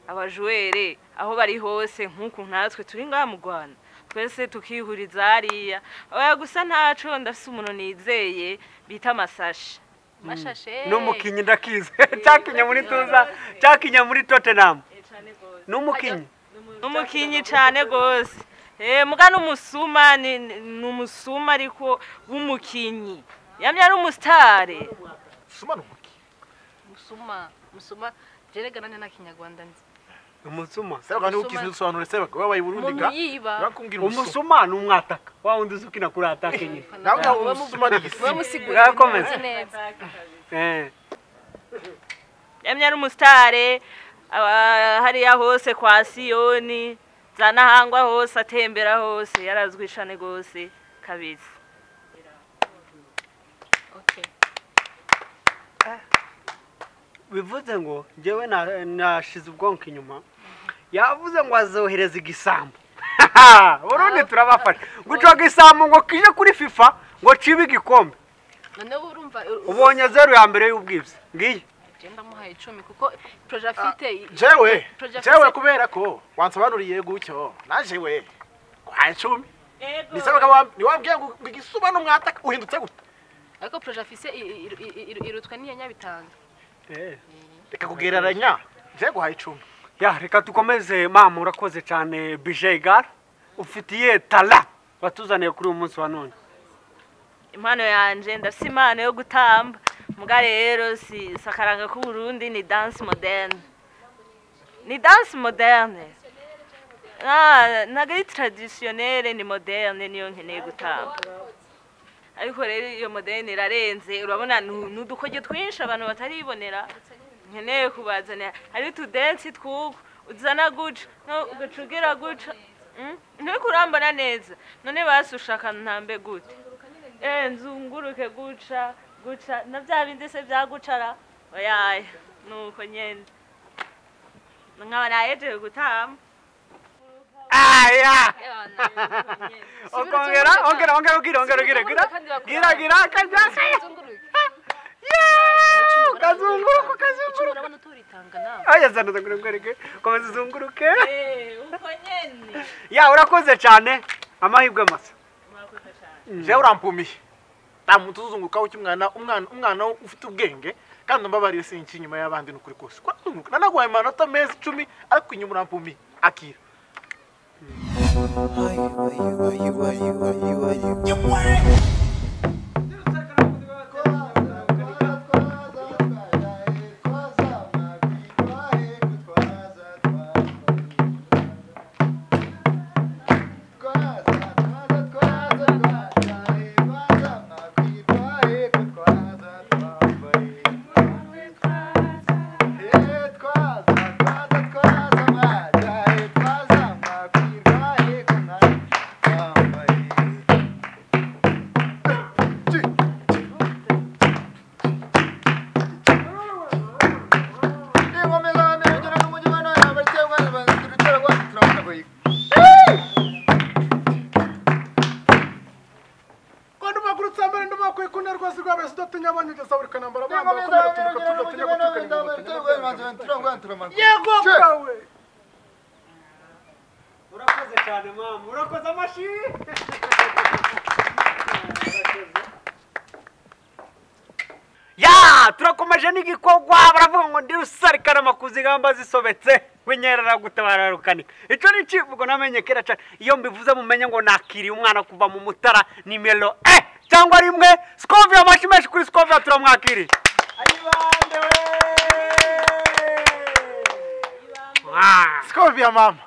abajuwere aho bari hose nk'uku natwe turi ngaha mu rwanda twese tukihuriza hariya oya gusa ntaco ndafise umuntu nizeye bita masashi
mashashe
n'umukinnyi ndakize cyakinye muri tuza cyakinye muri tottenham n'umukinnyi
umukinyi cyane rwose muga n'umusuma ni ni- ni umusuma ariko w'umukinyi yamye ari umusitare
suma n'umuki
musuma musuma jeregana nta kinyarwanda nzi
umusuma
sebaka niba ukizi dusobanure sebaka wabaye uburundi ga
umuntu yiba
bakubwira umusuma
umusuma ni umwataka wa wundi uzi ukina kuri atake nyine
nawe nawe umusuma ni igisi
Wewe musigura
Urakomeza.
ibintu nzi neza.
Eh.
yamye ari umusitare aba- hariya hose kwa siyoni za nahangwa hose atembera hose yarazwi cyane rwose kabisa
Okay.
bivuze ngo njyewe na- nashize ubwonko inyuma yavuze ngo azohereza igisambu burundu turabafasha gucoga isambu ngo kije kuri fifa ngo cibe igikombe
noneho uba urumva
ubonye zeru ya mbere y'ubwibzi ngiyi
ugenda amuhaye icumi kuko poroje afite
jewe
Project-
jewe kubera ko wansobanuriye gutyo naje we kwa icumi nisabaga wa- niwambwiye ngo ngo igisuba n'umwataka uhindutse gute
ariko poroje afise i- i- i- i- irutwa n'iya nyabitanga
reka kugereranya je guha icumi
ya reka dukomeze mama urakoze cyane bije igara ufitiye tara watuzaniye kuri uyu munsi wa none
impano yanjye ndafite impano yo gutamba mbwa rero si si akaranga k'uburundi ni danse moderne ni danse moderne Ah, ntabwo ari taradisiyonere ni moderne niyo nkeneye gutamba ariko rero iyo moderne irarenze urabona ni ni udukoge twinshi abantu bataribonera nkeneye kubazanira hari utudensi tw'uko uzana guca no- ugaca ugera guca Mm, nturiko urambona neza none basi ushaka ntambe gute eh nzunguruke guca guca na bya bindi se byagucara oyaye nuko nyene nkaba nayejeje gutama
aya
Eh,
okongera ongera ongera ugira ongera ugira gira gira gira kajya kazunguruka kazunguruka
urabona turitanga nawe
aya zana zagure ngwereke komeza uzunguruke
uko nyene
ya urakoze cyane amahirwe masa
jewe urampumiye nta muntu uzuzungurukaho cy'umwana umwana umwana wo ufite ubwenge kandi umbabarire sinki inyuma y'abandi ni ukuri kose Kurazunguruka. nanaguhaye amanota meza icumi ariko inyuma urampumiye akira
kwenda umakurutse mbere ndumakuye ku ntera rwose rwabere sudatinya abonye ugeza buri kanambara bambara kubera turuka tudatinya gutukana yego bwawe
urakoze cyane mama urakoze amashi ya turakomeje n'igikorwa baravuga ngo ndi rusarikarama ku zigamba zisobetse winyerera gutabara rukanika icyo ni icyivugo namenye kera cyane iyo mbivuze mumenye ngo nakiriye umwana kuva mu mutara nimero e cyangwa rimwe sikovia amashi menshi kuri sikovia turamwakiriye ayibande we Ah.
sikoviya mama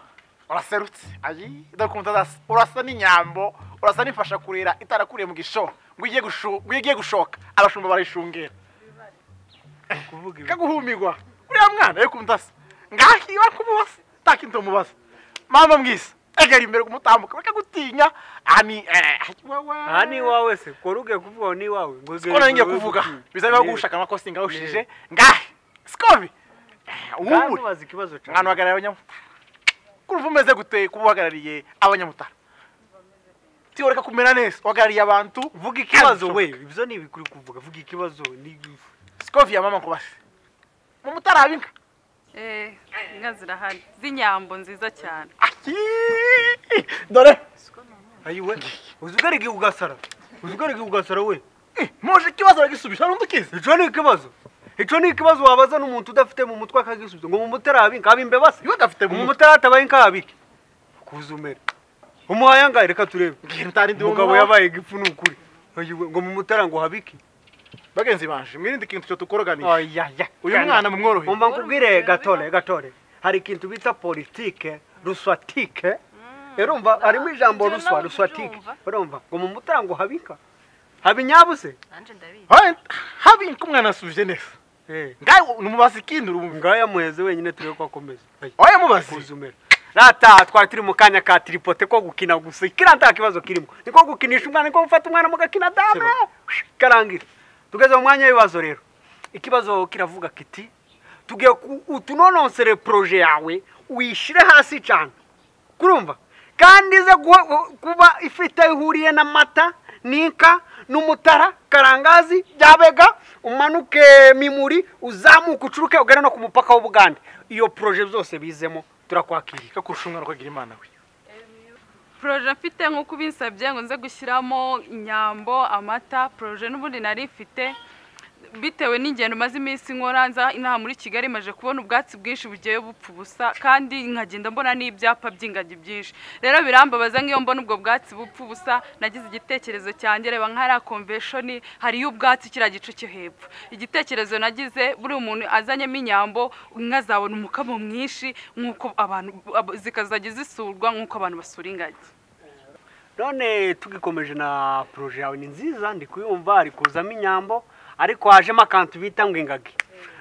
uraserutse ayi ndakunda urasa- urasa n'inyambo urasa n'imfasha kurera itarakuriye mu gishoro ngo igiye gushu- ngo igiye gushoka abashumba barayishungera kaguhumirwa uriya mwana yo kundasa ngahiba kumubaza takintu mubaza mama mwisa egera imbere kumutambuka bakagutinya ani
aha ni iwawe se kora ugiye kuvuga ngo ni iwawe
sikona ningiye kuvuga bizaba gushaka amakosi ngawushije ngahi sikovi uwubure
ubaza ikibazo cyane
mwana uhagarariye abanyamutara kumva umeze gute kuba uhagarariye abanyamutara tiyoreka kumera neza uhagarariye abantu
vuga ikibazo we ibyo ni ibikuri kuvuga vuga ikibazo ni
sikovi ya mama kubase mu mutara haba inka
eh inka zirahari z'inyambo nziza cyane
Aki! dore
ayiwe uzi ugarige ugasara uzi ugarige ugasara we
Eh, mpuje ikibazo aragisubiza n'undi ukizi
icyo ni ikibazo icyo ni ikibazo wabaza n'umuntu udafite mu mutwe akagisubiza ngo mu mutara habinka habimbe base
iwe gafite mu
mu
mutara
mutara hatabaye inka habike kuza umere umuhaye angahe reka turebe
ngira ntari ndi
umugabo yabaye igifu ni ukuri Ayiwe, ngo mu mutara ngo habike
bagenzi banje mwirinde ikintu cyo tukoroganisha
ayaya
uyu mwana mumworohe
umva nkubwire gatore gatore hari ikintu bita politike ruswatike urumva harimo ijambo
ibyo
ruswa
nabwo
ruswatike
ndyumva.
urumva ngo mu mutara ngo habika habinyabuze
nanjye ndabizi
haba inka umwana asubije neza
Eh,
ngawe numubaza ikindi urumva
ngaya muheze wenyine turebe ko akomeza Ayi,
oya mubaze
kuzumera rata twari turi mu kanya ka tiripote ko gukina gusa kira nta kibazo kirimo niko gukinisha umwana niko gufata umwana mugakina dama karangira tugeze mu mwanya w'ibibazo rero ikibazo kiravuga kiti tugiye ku- utunononsere proje yawe uyishyire hasi cyane kurumva kandi ize guha- kuba ifite aho ihuriye n'amata n'inka n'umutara karangazi byabega umanuke mimuri uzamuke ucuruke ugana no ku mupaka w'ubugande iyo poroje zose bizemo turakwakiriye
kakurusha umwana kwagira imana we
poroje mfite nk'uko ubinsabye ngo nze gushyiramo inyambo amata poroje n'ubundi nari mfite bitewe n'ingendo maze iminsi nkora nza inaha muri kigali maje kubona ubwatsi bwinshi bugiye bupfa ubusa kandi nkagenda mbona n'ibyapa by'ingagi byinshi rero birambabaza nk'iyo mbona ubwo bwatsi bupfa ubusa nagize igitekerezo cyanjye reba nk'ariya konveshoni hariyo ubwatsi kiriya gice cyo hepfo igitekerezo nagize buri umuntu azanyemo inyambo inka zabona umukamo mwinshi nk'uko abantu ab- zikazajya zisurwa nk'uko abantu basura ingagi
none tugikomeje na poroje yawe ni nziza ndi kuyumva ari kuzamo inyambo ariko hajemo akantu bita ngo ingagi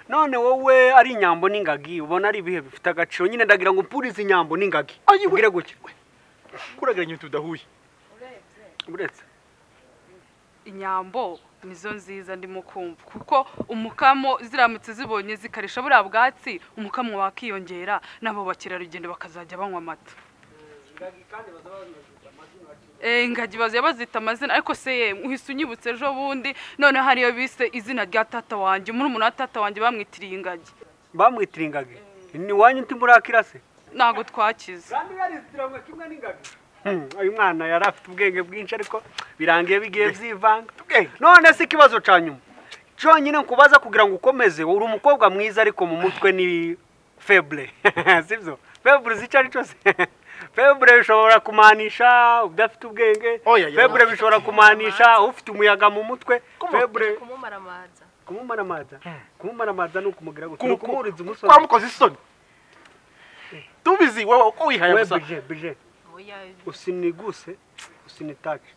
none wowe ari inyambo n'ingagi ubona ari ibihe bifite agaciro nyine ndagira ngo mpurize inyambo n'ingagi ubwire gutya
kurageranya ibintu bidahuye
uretse
inyambo nizo nziza ndimo kumva kuko umukamo ziramutse zibonye zikarisha buriya bwatsi umukamo wakiyongera n'abo bakerarugendo bakazajya banywa amata Eh, ingagi bazajya bazita amazina ariko se ye uhise unyibutse ejo bundi noneho hariyo bise izina rya tata wanjye murumuna wa tata wanjye bamwitiriye ingagi
bamwitira ingagi ni wanyu uti murakira se
ntabwo twakize
kandi yarizitiranwe kimwe n'ingagi uyu mwana yari afite ubwenge bwinshi ariko birangiye bigiye byivanga none si ikibazo cya nyuma cyonyine nkubaza kugira ngo ukomeze uri umukobwa mwiza ariko mu mutwe ni feble sibyo feble icyo ari cyo se feble bishobora kumanisha udafite ubwenge
Oya, ya.
feble bishobora kumanisha ufite umuyaga mu mutwe feble
kumumaramaza
kumumaramaza kumumaramaza ni ukumugira gutya ni ukumuhuriza umusore
kwamukoze isoni tubizi wowe uko wihaye
we
gusa
bije bije
oya
usiniguse usinitake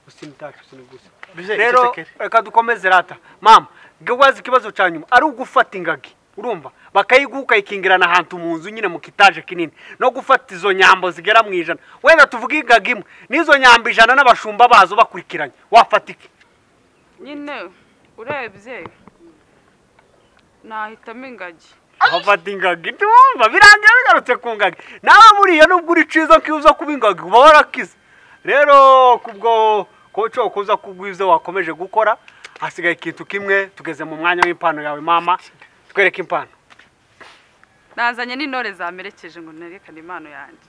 usinitake usiniguse
Bije,
rero
icecekere.
reka dukomeze rata mama gwaza ikibazo cya nyuma ari ugufata ingagi urumva bakayiguha ukayikingirana ahantu mu nzu nyine mu kitaje kinini no gufata izo nyambo zigera mu ijana wenda tuvuge ingagi imwe n'izo nyambo ijana n'abashumba bazo bakurikiranye wafata iki
nyine urebye nahitamo ingagi
wafata ingagi ntiwumva birangira bigarutse ku ngagi nawe buriya nubwo uri ciza nk'izo kuba ingagi uba warakize rero kubwo koco kuza kubwizo wakomeje gukora hasigaye ikintu kimwe tugeze mu mwanya w'impano yawe mama twereke impano
nazanye n'intore zamerekeje ngo nerekane impano yanjye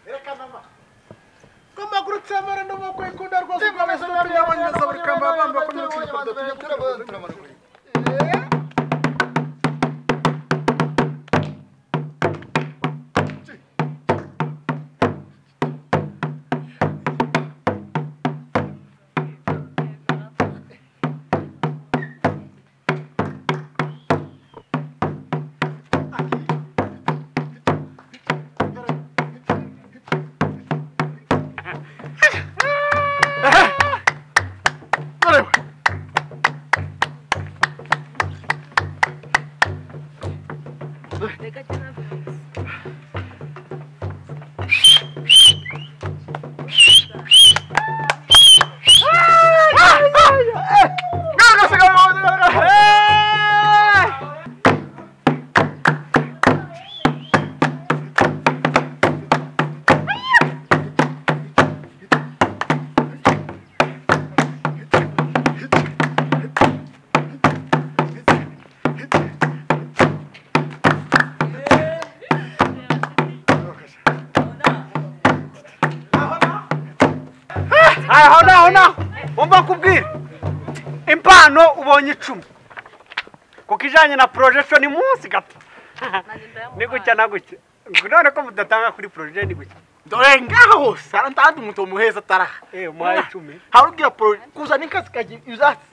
aho naho naho wumva kubwira impano ubonye icumi kuko ijanye na projection ni munsi gato ni gutya na gutya none ko mudatanga kuri projet ni gutya
dore ngaha hose harantandi umuntu umuheza ataraha
eh umuhaye icumi
harubwira poro kuzana inka zikagira ibyatsi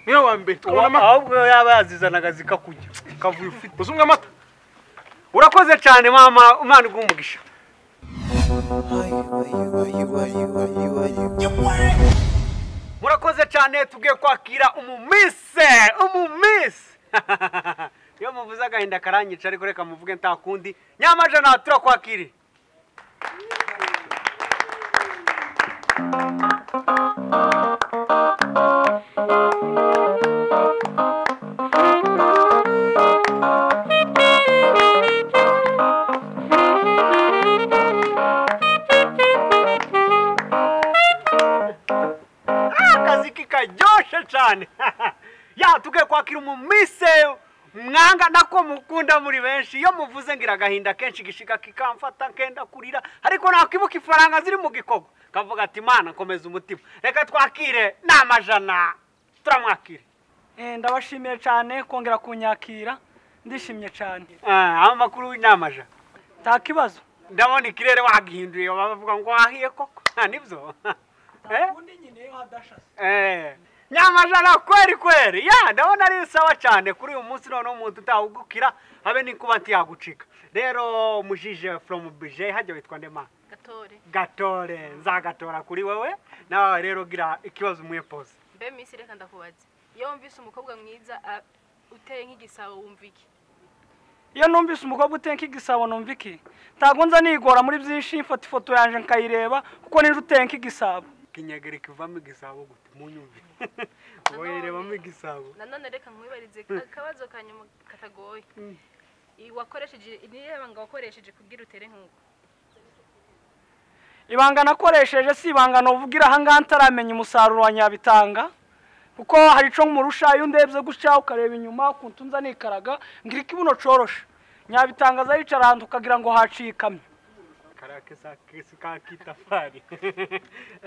niyo wa mbere
Wa-
tukabona amata
ahubwo yaba yazizanaga zikakurya ukavuye ufite
uzumwe amata
urakoze cyane mama umwana uguha umugisha murakoze cyane tubwiye kwakira umumise umumise iyo muvuze agahinda karanyica ariko reka muvuge nta kundi nyamajana turakwakiriye
Thank
mukiri umumiseyo mwanga nako mukunda muri benshi iyo muvuze ngira agahinda kenshi gishiga kikamfata nkenda kurira ariko nakwibuka ifaranga ziri mu gikobo kavuga ati imana komeza umutima reka twakire ni amajana turamwakire
ndabashimiye cyane kongera kunyakira ndishimye cyane
Ah, amakuru ni amajana
nta kibazo
ndabona ikirere wagihinduye bavuga ngo wahiye koko nta nibyo Eh?
undi nyine iyo hadashase
Eh, nyamajana kweri kweri ya ndabona ari sawa cyane kuri uyu munsi noneho umuntu utawugukira habe n'inkuba ntiyagucika rero mujije from bije hajya witwa ndema
gatore
gatore nzagatora kuri wewe nawe rero gira ikibazo umuye pose
mbe minsi reka ndakubaze iyo wumvise umukobwa mwiza a- uteye nk'igisabo wumva iki
iyo numvise umukobwa uteka igisabo numva iki ntabwo nza nigora muri byinshi mfata ifoto yanjye nkayireba kuko nije uteye nk'igisabo
kinyegere kivamo igisabo gute munyumvire wowe rebamo igisabo
nanone reka nkwibarize akabazo ka nyuma katagoye I- wakoresheje nireba ngo wakoresheje kugira utere nk'uko
ibanga nakoresheje si ibanga nuvugira ahangaha ntaramenya umusaruro wa nyabitanga kuko hari ico nkumurusha iyo ndebye gutya ukareba inyuma ukuntu nza nikaraga ngira ikibuno coroshe nyabitanga aza yicara ahantu ukagira ngo haciye ikamyo
karake sa kesi ka kitafari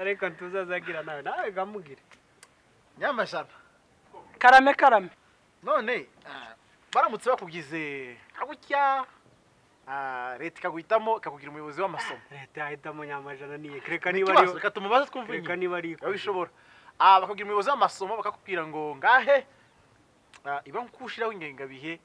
ariko ntuzazagira nawe nawe gamugire
nyamajana
karame karame
none ah, baramutse bakubwize agutya ah, leta ikaguhitamo ikakugira umuyobozi w'amasomo
leta yahitamo nyamajana niye reka niba
ikibazo
ariyo
reka tumubaze twumve
reka
nyine
niba ariyo
nawe bishobora Ah, bakakugira umuyobozi w'amasomo bakakubwira ngo ngahe ah, iba nkushiraho ingengabihe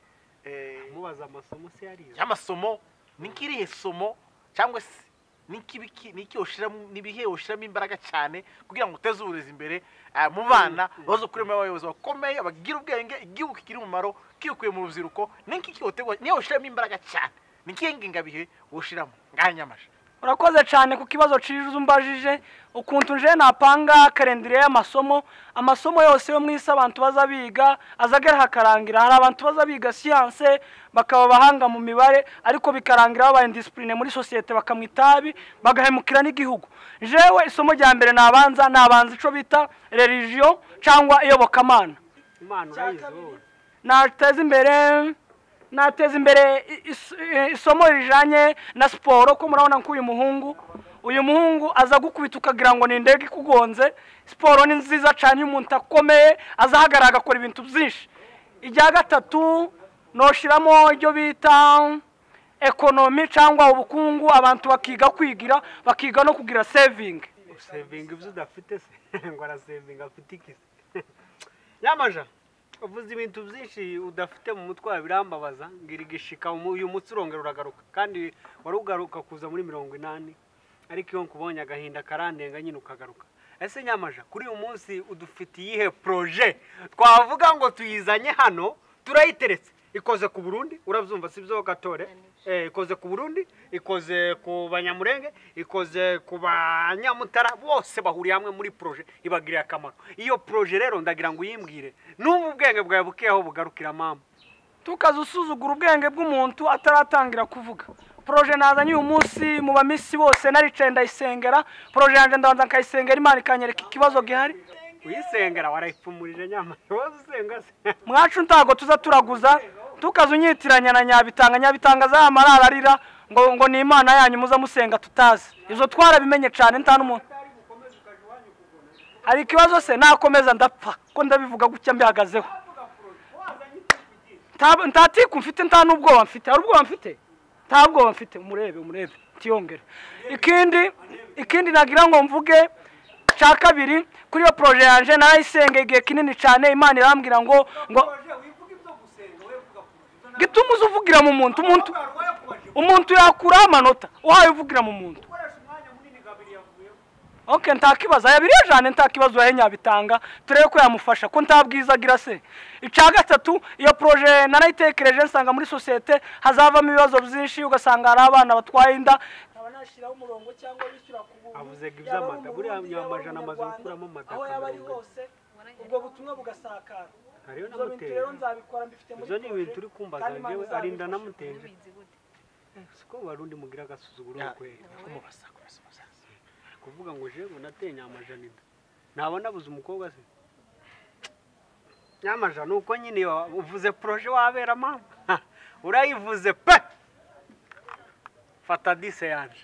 eh,
mubaza amasomo se yarize
y'amasomo nikirihe somo cyangwa se n'ikibiki n'iki yoshiramo n'ibihe yoshiramo imbaraga cyane kugira ngo uteze uburezi imbere ah, mu bana bazo kurema abayobozi bakomeye bagira ubwenge igihugu kigira umumaro kikuye mu rubyiruko n'iki kiyotegwa niyo yoshiramo imbaraga cyane n'ikihe ngengabihe woshiramo ngahe nyamashe
urakoze cyane ku kibazo ciza umbajije ukuntu nje napanga karendire y'amasomo amasomo yose yo mu isi abantu baza biga azagera hakarangira hari abantu baza biga siyanse bakaba abahanga mu mibare ariko bikarangira babaye disipurine muri sosiyete bakamwa itabi bagahemukira n'igihugu jewe isomo rya mbere nabanza nabanza ico bita religion cyangwa iyobokamana
imana urayizi wowe
nateza imbere nateza imbere i- is- i- isomo rijanye na siporo ko murabona ko uyu muhungu uyu muhungu aza gukubita ukagira ngo ni indege ikugonze siporo ni nziza cyane iyo umuntu akomeye azahagarara agakora ibintu byinshi ijya gatatu noshiramo ibyo bita ekonomi cyangwa ubukungu abantu bakiga kwigira bakiga no kugira sevingi
usevinga ibyo udafite se ngo arasevinga afite iki se yamaja uvuze ibintu byinshi udafite mu mutwe wawe birambabaza ngira igishika umu- uyu munsi urongera uragaruka kandi wari ugaruka kuza muri mirongo inani ariko iyo nkubonye agahinda karandenga nyine ukagaruka ese nyamaja kuri uyu munsi udufitiye iyihe proje twavuga ngo tuyizanye hano turayiteretse ikoze ku burundi urabyumva si byo gatore eh, ikoze ku burundi ikoze ku banyamurenge ikoze ku banyamutara bose bahuriye hamwe muri proje ibagiriye akamaro iyo proje rero ndagira ngo uyimbwire n'ubu ubwenge bwawe bukeho bugarukira mama
tukaza usuzugura ubwenge bw'umuntu ataratangira kuvuga poroje nazanye uyu munsi mu bamisi bose naricaye ndayisengera poroje yanjye ndabanza nkayisengera imana ikanyereka ikibazo gihari
uyisengera warayipfumurije nyama wowe usenga se
mwacu ntago tuza turaguza tukaza unyitiranya na nyabitanga nyabitanga azayamara ararira ngo ngo ni imana yanyu muza musenga tutazi izo twarabimenye cyane nta n'umuntu hari ikibazo se nakomeza ndapfa ko ndabivuga gutya mbihagazeho Nta- nta tiku mfite nta n'ubwoba mfite hari ubwoba mfite nta bwoba mfite umurebe umurebe tiyongere ikindi ikindi nagira ngo mvuge cya kabiri kuri iyo poroje yanjye narayisengeye igihe kinini cyane imana irambwira ngo ngo gituma uza uvugira mu muntu umuntu umuntu yakuraho amanota uhaye uvugira mu muntu ok nta kibazo aya biriya jane nta kibazo yahe nyabitanga turebe ko yamufasha ko nta bwiza agira se ica gatatu iyo poroje narayitekereje nsanga muri sosiyete hazavamo ibibazo byinshi ugasanga hari abana batwaye inda
Avuzega iby'amada, buriya nyamajana amaze gukuramo amada
aho yaba ari
akamererwa.
hose ubwo butumwa bugasakara
hariyo
ibyo bintu rero nzabikora mbifite muri
ibyo ni ibintu uri kumbaza
kandi Imana
njyewe
izabifasha.
arinda namutenje siko barundi mugira agasuzuguro kwera
kumubaza kumubaza
kuvuga ngo jewe nateye nyamajana inda ntabona buze umukobwa se nyamaja nuko nyine wa- uvuze proje wabera mama Ha, urayivuze pe fata dise yanje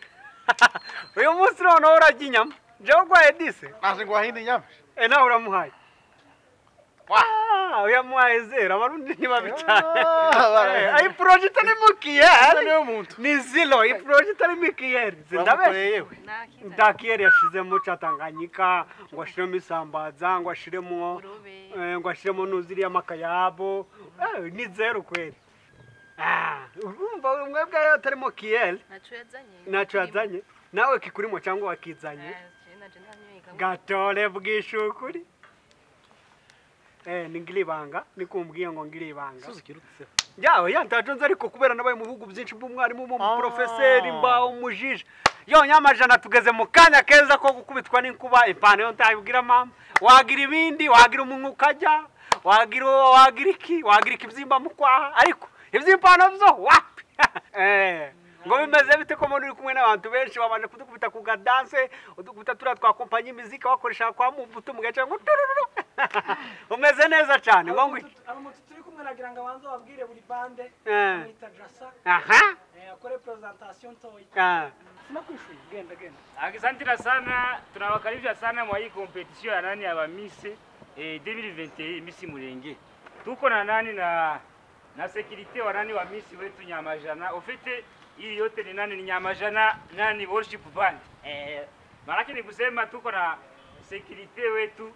uyu munsi noneho urajya inyama jewe urwaye dise
naje ngo wahinde inyama
e nawe uramuhaye Ah, uyamuhaye zera abarundi ntibabi cyane Eh, iyi poroje itarimo kiyeri ni ziro iyi poroje itarimo ikiyeri
Uramukoreye
zindabeshye
yewe.
nta kiyeri yashizemo ca tanganyika ngo ashiremo isambaza ngo ashiremo eh, ngo ashiremo nuziriya makayabo Eh, ni zeru kweli Ah, urumva mwebwe rero atarimo kiyeri
ntacyo yazanye
ntacyo yazanye nawe kikurimo cyangwa wakizanye gatore bwishukuri eh ningiribanga nikumbwiye ngo ngiribanga yawe yantajonze ariko kubera nabaye mu bihugu byinshi bw'umwarimu umuprofeseri mbaho umujije yo nyamajana tugeze mu kanya keza ko gukubitwa n'inkuba ipantaro ntayibwira mama wagira ibindi wagira umunwa ukajya wagira wagira iki wagira ikibyimba mu kwaha ariko iby'impano byo wapi Eh, ngo bimeze bite ko mbona uri kumwe n'abantu benshi babanje kudukubita ku gadanse udukubita turiya twa kompanyi imiziki bakoresha kwa mubuto mu gace ngo turururu umeze neza cyane ngo ngwiki
abamoto turi kumwe nagira ngo abanze babwire buri bande
Eh.
amwita jasa
aha
eh, akore presentation
Ah.
ntoya sina kwishuri genda genda
Asantira sana, tunawakaribisha sana mwa hii competition ya nani ya Miss eh, 2021 Miss Murenge. Tuko na nani na na security wa nani wa Miss wetu Nyamajana. Ofite hii yote ni nani ni Nyamajana nani worship band. Eh, maanake ni kusema tuko na security wetu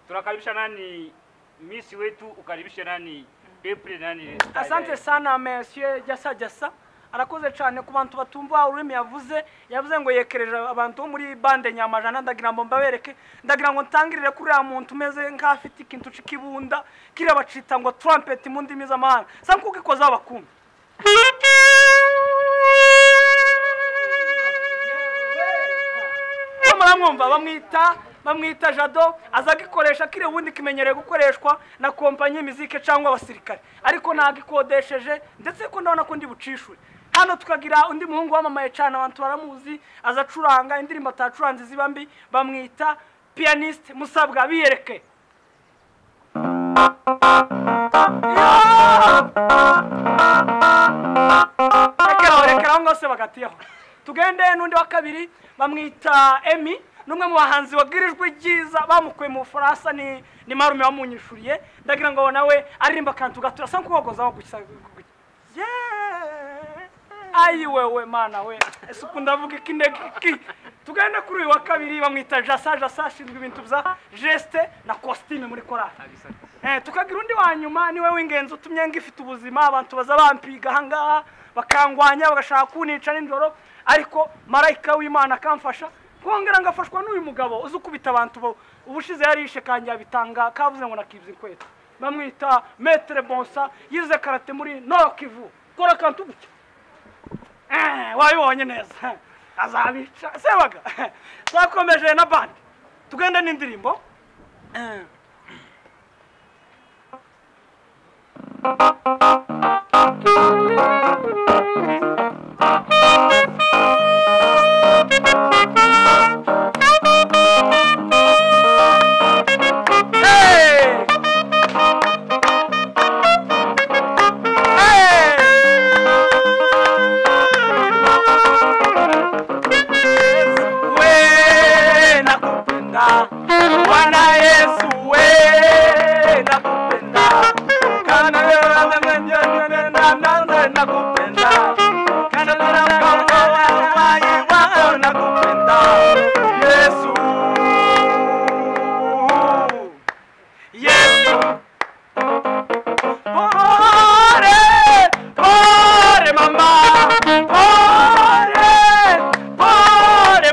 tunakaribisha nani Miss wetu ukaribisha nani April nani.
asante sana monsieur jasa jasa arakoze cyane ku bantu batumva ururimi yavuze yavuze ngo yekereje abantu bo muri bande nyamajana ndagira ngo mbabereke ndagira ngo ntangirire kuri uriya muntu umeze nk'afite ikintu cy'ikibunda kiriya bacita ngo trumpet mu ndimi z'amahanga sa kuko ikoze abakumbi muramwumva bamwita bamwita jado aza agikoresha kiriya ubundi kimenyereye gukoreshwa na kompanyi y'imizike cyangwa abasirikare ariko ntabwo ikodesheje ndetse ko ndabona ko ndi bucishure hano tukagira undi muhungu wamamaye cyane abantu baramuzi aza acuranga indirimbo atacuranze ziba mbi bamwita piyaniste musabwa biyereke rekeraho rekeraho ngaho bagatiyeho tugende n'undi wa kabiri bamwita emi n'umwe mu bahanzi wabwirijwe ibyiza bamukuye mu bufaransa ni ni marume wamunyishuriye ndagira ngo nawe aririmba akantu gato asa nk'uwogozaho gusa Yeah. ayi wewe mana we ese ukuntu ndavuga iki ndege iki tugende kuri uyu wa kabiri bamwita jasa jasa ashinzwe ibintu bya jeste na kositime muri korali Eh, tukagira undi wa nyuma niwe w'ingenzi utumye ngifite ubuzima abantu baza bampiga ahangaha bakangwanya bagashaka kunica nijoro ariko marayika w'imana akamfasha kongera ngafashwa n'uyu mugabo uzi ukubita abantu bo ubushize yarishe kanjye yabitanga kavuze ngo nakibye inkweto bamwita metere bonsa yize karate muri noro kivu kora akantu gutya Eh, wabibonye neza azabica sebaga twakomeje na bandi tugende n'indirimbo Eh.
we nakupenda Bwana Yesu we nakupenda kana wewe nakupenda nakupenda kana wewe nakupenda Yesu Yesu Pore pore mama pore Ore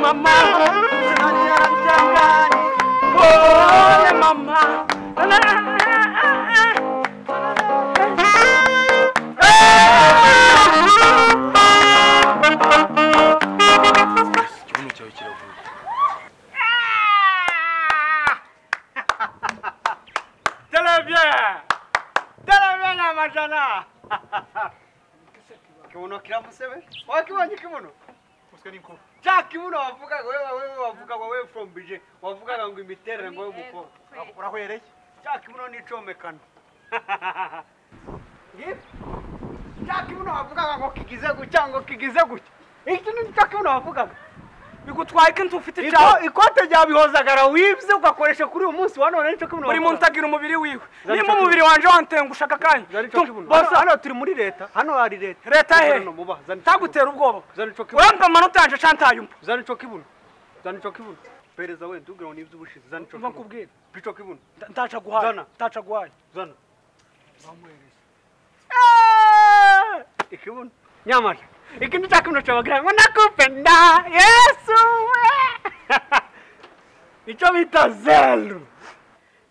mama, ore mama, ore mama.
ikibuno cyawe kiravuga
Televye! Televye nyamajana! Kibuno kiramusebeje? Wakibonye kibuno? Uswe n'inkuba. cya kibuno wavugaga wewe wewe wavugaga wewe from bije wavugaga ngo imiterere ngo y'umukobwa urahwereye cya kibuno ni icomekano cya kibuno wavugaga ngo kigize gutya ngo kigize gutya iki ni cya kibuno wavugaga
bigutwaye ko inzu ufite
icyaha ikote rya bihozagara wibye ugakoresha kuri uyu munsi wa none nicyo kibuno
buri muntu agira umubiri wiwe nimba umubiri wanjye wantenga ushaka akanya
hano turi muri leta hano hari leta
leta he ntagutera ubwoba urampa amanota yanjye cantayumva
zana icyo kibuno zana icyo kibuno perezida wenda ubwira ngo ni iby'ubushize zana icyo kibuno
kubwira
icyo kibuno
ntaca guhaye ntaca guhaye
zana ikibuno nyamara ikintu cya kibuno cyabagira ngo nakupenda yesu we icyo bita zeru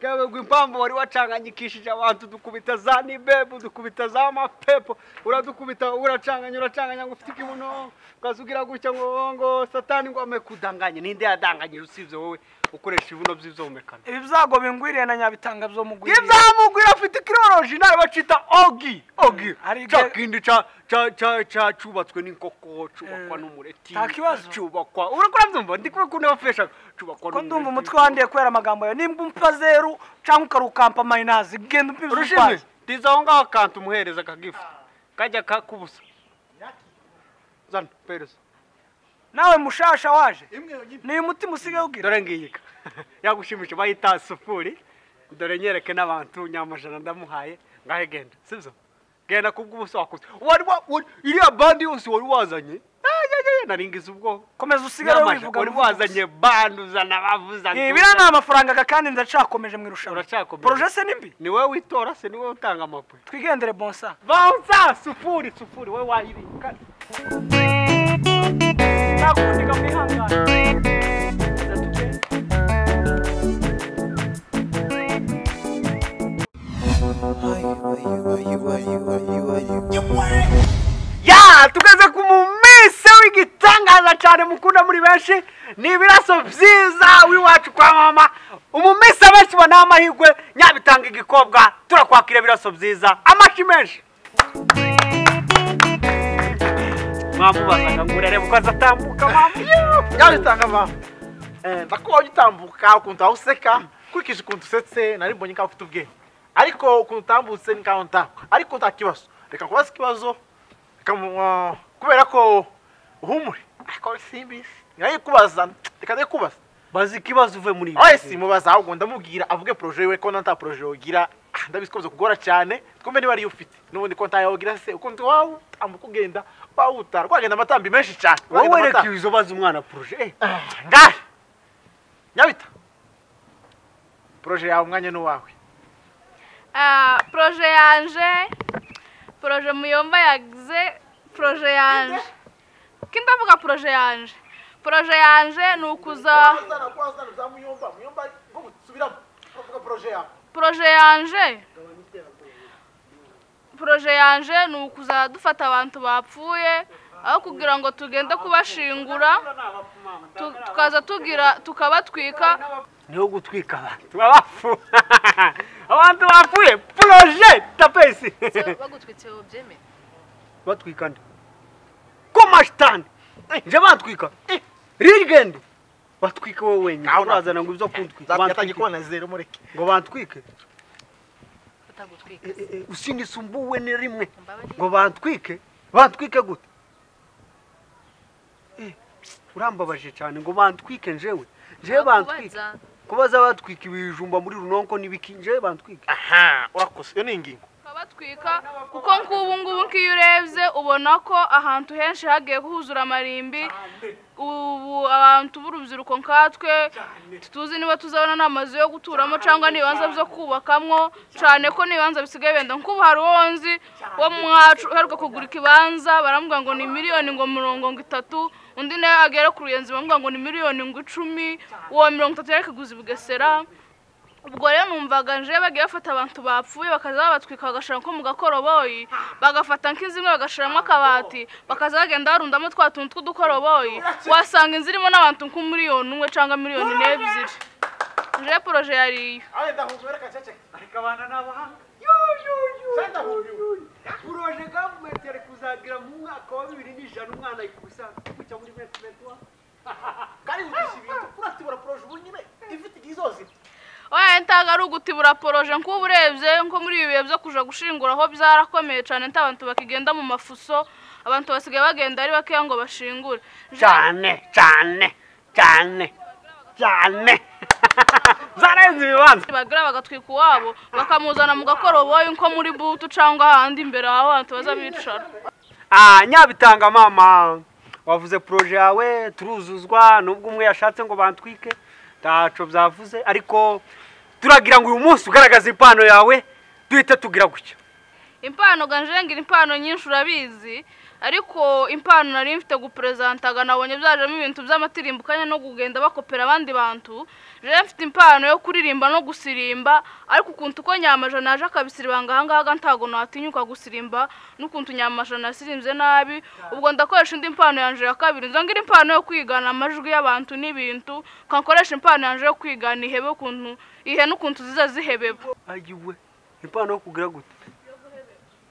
kabegwa impamvu wari wacanganyikishije abantu dukubita za nibebu dukubita za mapepo uradukubita uracanganya uracanganya ngo ufite ikibuno ukazugira gutya ngo ngo satani ngo amekudanganye ninde yadanganyije usibye wowe ukoresha ibibuno by'ibyomekano
ibi byago bingwiriye na nyabitanga byomugwiriye
ibyamugwira afite ikiroroji nawe bacita ogi ogi cya kindi cya cyubatswe n'inkoko cyubakwa n'umureti
nta kibazo
cyubakwa urakora byumva ndi kubikunda bafesha cyubakwa
ko ndumva umutwe wandiye kubera amagambo yawe nimba umpa zeru cyangwa ukarukampa mayinazi genda umpa ibyo
urushinzwe ndiza aho ngaho akanta umuhereza akagifu kajya kakubusa zana pereza
nawe mushasha waje ni umutima usigaye ubwira
dore ngiyika yagushimisha bayita sufuri dore nyereke n'abantu nyamajana ndamuhaye ngahe genda sibyo genda kubw'ubusa wakoze wari iriya bandi yose wari wazanye naringiza ubwo
komeza usigare wivuga
wari wazanye banduzana bavuzana
ibiriya ni amafaranga kandi ndacakomeje mu irushanwa poroje se nimbi
ni wowe witora se ni wowe utanga amapwe
twigendere bonsa
bonsa sufuri sufuri wowe wayibika nakundika mwihangane ya tugeze ku muminsi w'igitangaza cyane mukunda muri benshi ni ibiraso byiza w'iwacu kwa mama umuminsi abenshi bo ni amahirwe nyabitanga igikobwa turakwakira ibiraso byiza amashi menshi mwamubazaga ngo urarebe uko azatambuka mama
nyabitanga mama ndakubonye utambuka ukuntu aho useka nkurikije ukuntu usetse nari mbonye nk'aho ufite ubwenge ariko ukuntu utambutse ni kawe ntabwo ariko nta kibazo reka kubaza ikibazo kubera ko uhumure ariko simbisi nari kubaza reka nari kubaza
bazi ikibazo uve muri
ibi si mubaza ahubwo ndamubwira avuge poroje we ko nta poroje wogira ndabizi ko kugora cyane twumve niba ariyo ufite n'ubundi ko ntayawogira se ukundi wawe utambuka ugenda wawutara wagenda amatambi menshi cyane
wowe reka ibizo bazi umwana poroje
ngahe nyabita poroje yawe umwanya ni uwawe
poroje yanje poroje muyomba yagize poroje yanje ko ndavuga poroje yanje poroje yanje ni ukuza poroje yanje poroje yanje ni ukuza dufata abantu bapfuye aho kugira ngo tugende kubashingura tukaza tugira tukabatwika
niho gutwika abantu babafu abantu bapfuye poroje tapesi
bagutwitse ubyemeye
batwika nde ko mashitani nje batwika rigende batwike wowe wenyine urazana ngo ibyo kundwika
yatangiye kubona zero mureke
ngo bantwike usindisumbuwe ni rimwe ngo bantwike bantwike gute urambabaje cyane ngo bantwike njewe njewe bantwike kubaza batwika ibijumba muri runonko n'ibiki njewe bantwika
aha urakoze iyo ni ingingo
batwika kuko nk'ubu ngubu nk'iyo urebye ubona ko ahantu henshi hagiye guhuzura amarimbi ubu abantu b'urubyiruko nkatwe tuzi niba tuzabona n'amazu yo guturamo cyangwa n'ibibanza byo kubakamwo cyane ko n'ibibanza bisigaye benda nk'ubu hari uwo nzi wo mwacu uheruka kugura ikibanza baramubwira ngo ni miliyoni ngo mirongo itatu undi nawe agera ku ruyenzi baramubwira ngo ni miliyoni ngo icumi uwo mirongo itatu yari kuguza i bugesera ubwo rero numvaga nje bagiye bafata abantu bapfuye bakaza babatwika bagashyira nko mu gakoroboyi bagafata nk'inzu imwe bagashyiramo akabati bakaza bagenda barundamo twa tuntu tw'udukoroboyi wasanga inzu irimo n'abantu nko miliyoni umwe cyangwa miliyoni n'ebyiri nje poroje yariyo
poroje gavumenti yari kuzagira mu mwaka wa bibiri n'ijana umwana ari kubisanga gutya muri metimetwa
kandi wigisha ibintu uratibura poroje ubu nyine ifite igihe izozira
oya ntago ari ugutibura poroje nk'ubu urebye nko muri ibi bihe byo kuja gushinguraho byarakomeye cyane nta abantu bakigenda mu mafuso abantu basigaye bagenda ari bakeya ngo bashingure
cyane cyane cyane cyane zarenze ibibanza
bagura bagatwika uwabo bakamuzana mu gakoroboyi nko muri butu cyangwa ahandi imbere aho abantu baza bicara
Ah, nyabitanga mama wavuze proje yawe turuzuzwa nubwo umwe yashatse ngo bantwike ntaco byavuze ariko turagira ngo uyu munsi ugaragaze impano yawe duhita tugira gutya
impano ganjengira impano nyinshi urabizi ariko impano nari mfite guperesantaga nabonye byajemo ibintu by'amatirimbukanya no kugenda bakopera abandi bantu rero mfite impano yo kuririmba no gusirimba ariko ukuntu uko nyamajana naje akabisiribanga ahangaha ntabwo natinyuka gusirimba n'ukuntu nyamajana yasirimbye nabi ubwo ndakoresha indi mpano yanjye ya kabiri nzongera impano yo kwigana amajwi y'abantu n'ibintu nkakoresha impano yanjye yo kwigana ihebe ukuntu ihe n'ukuntu ziza zihebeba
ayiwe impano yo kugira gute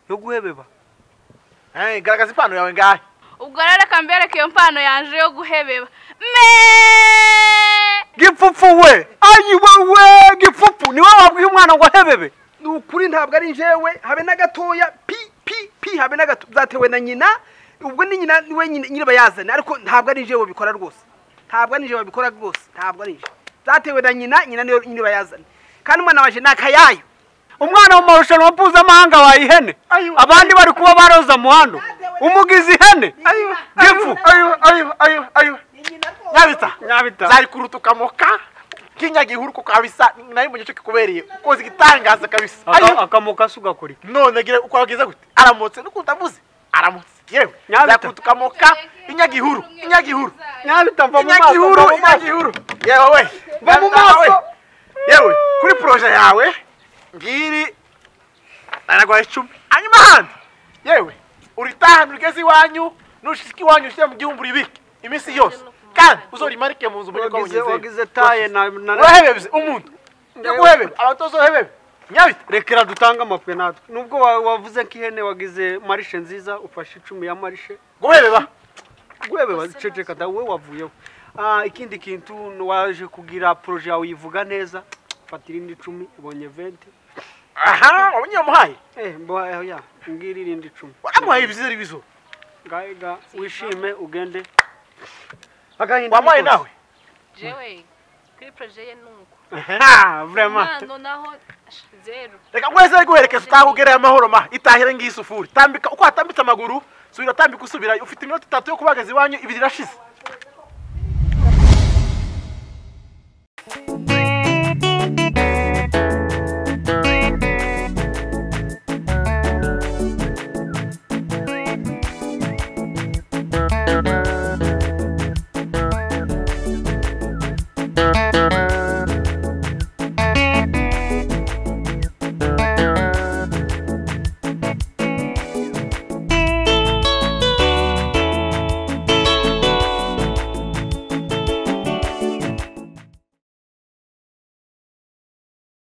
yo guhebeba
Eh, garagaza impano yawe ngahe
ubwo rero reka mbereke iyo mpano yanjye yo guhebeba me
gipfupfu we ayi wewe gipfupfu niwe wabwiye umwana ngo ahebebe
ni ukuri ntabwo ari njyewe habe na gatoya pi pi pi habe na gato byatewe na nyina ubwo ni nyina niwe nyine nyine bayazana ariko ntabwo ari njyewe babikora rwose ntabwo ari njyewe babikora rwose ntabwo ari njyewe byatewe na nyina nyina niyo nyine bayazana kandi umwana waje ni akayayo
umwana mu marushanwa mpuzamahanga waye ihene abandi bari kuba baroze amuhando umugize ihene gipfu
nyabita zari kurutuka moka kinya gihuru kuko kabisa nari mbonye cyo kikubereye ukoze igitangaza kabisa
akamoka se ugakora iki
none gira uko wagize gute aramutse nukuntu avuze aramutse yewe zakurutuka moka inya gihuru inya gihuru
nyabita mva mu
inya
maso,
gihuru
mva mu
inya
maso.
gihuru yewe we
Mva mu
Nyabita, we.
maso.
yewe kuri proje yawe ngiri aragwa icumi hanyuma ahandi yewe uritahana urigeze iwanyu nushika iwanyu ushyire mu gihumbi uribike iminsi yose kandi uzorimarike mu nzu mbonye ko
wagize
wageze
wagize taye na na
urahebebye umuntu ndaguhebebe abatoza hebebe nyabita
rekera dutange amapwe natwe nubwo wa- wavuze nk'ihene wagize marishe nziza ufashe icumi ya marishe
guhebeba
guhebeba ceceka da wowe wavuyeho Ah, ikindi kintu ni waje kugira poroje yawe yivuga neza fata irindi icumi ubonye venti
aha wabonye yamuhaye
eh mbo ya ngiri irindi icumi
waramuhaye ibizize ibizo
ngaiga wishime ugende
wamuhaye nawe
jewe kuri proje ye nuko
ha vraiment
impano naho zeru
reka mwese ari guherekeza utaha ugereye amahoro ma itahire ngiyi sufuri tambika uko watambitse amaguru subira tambika usubirayo ufite iminota itatu yo kubagaza iwanyu ibiri irashize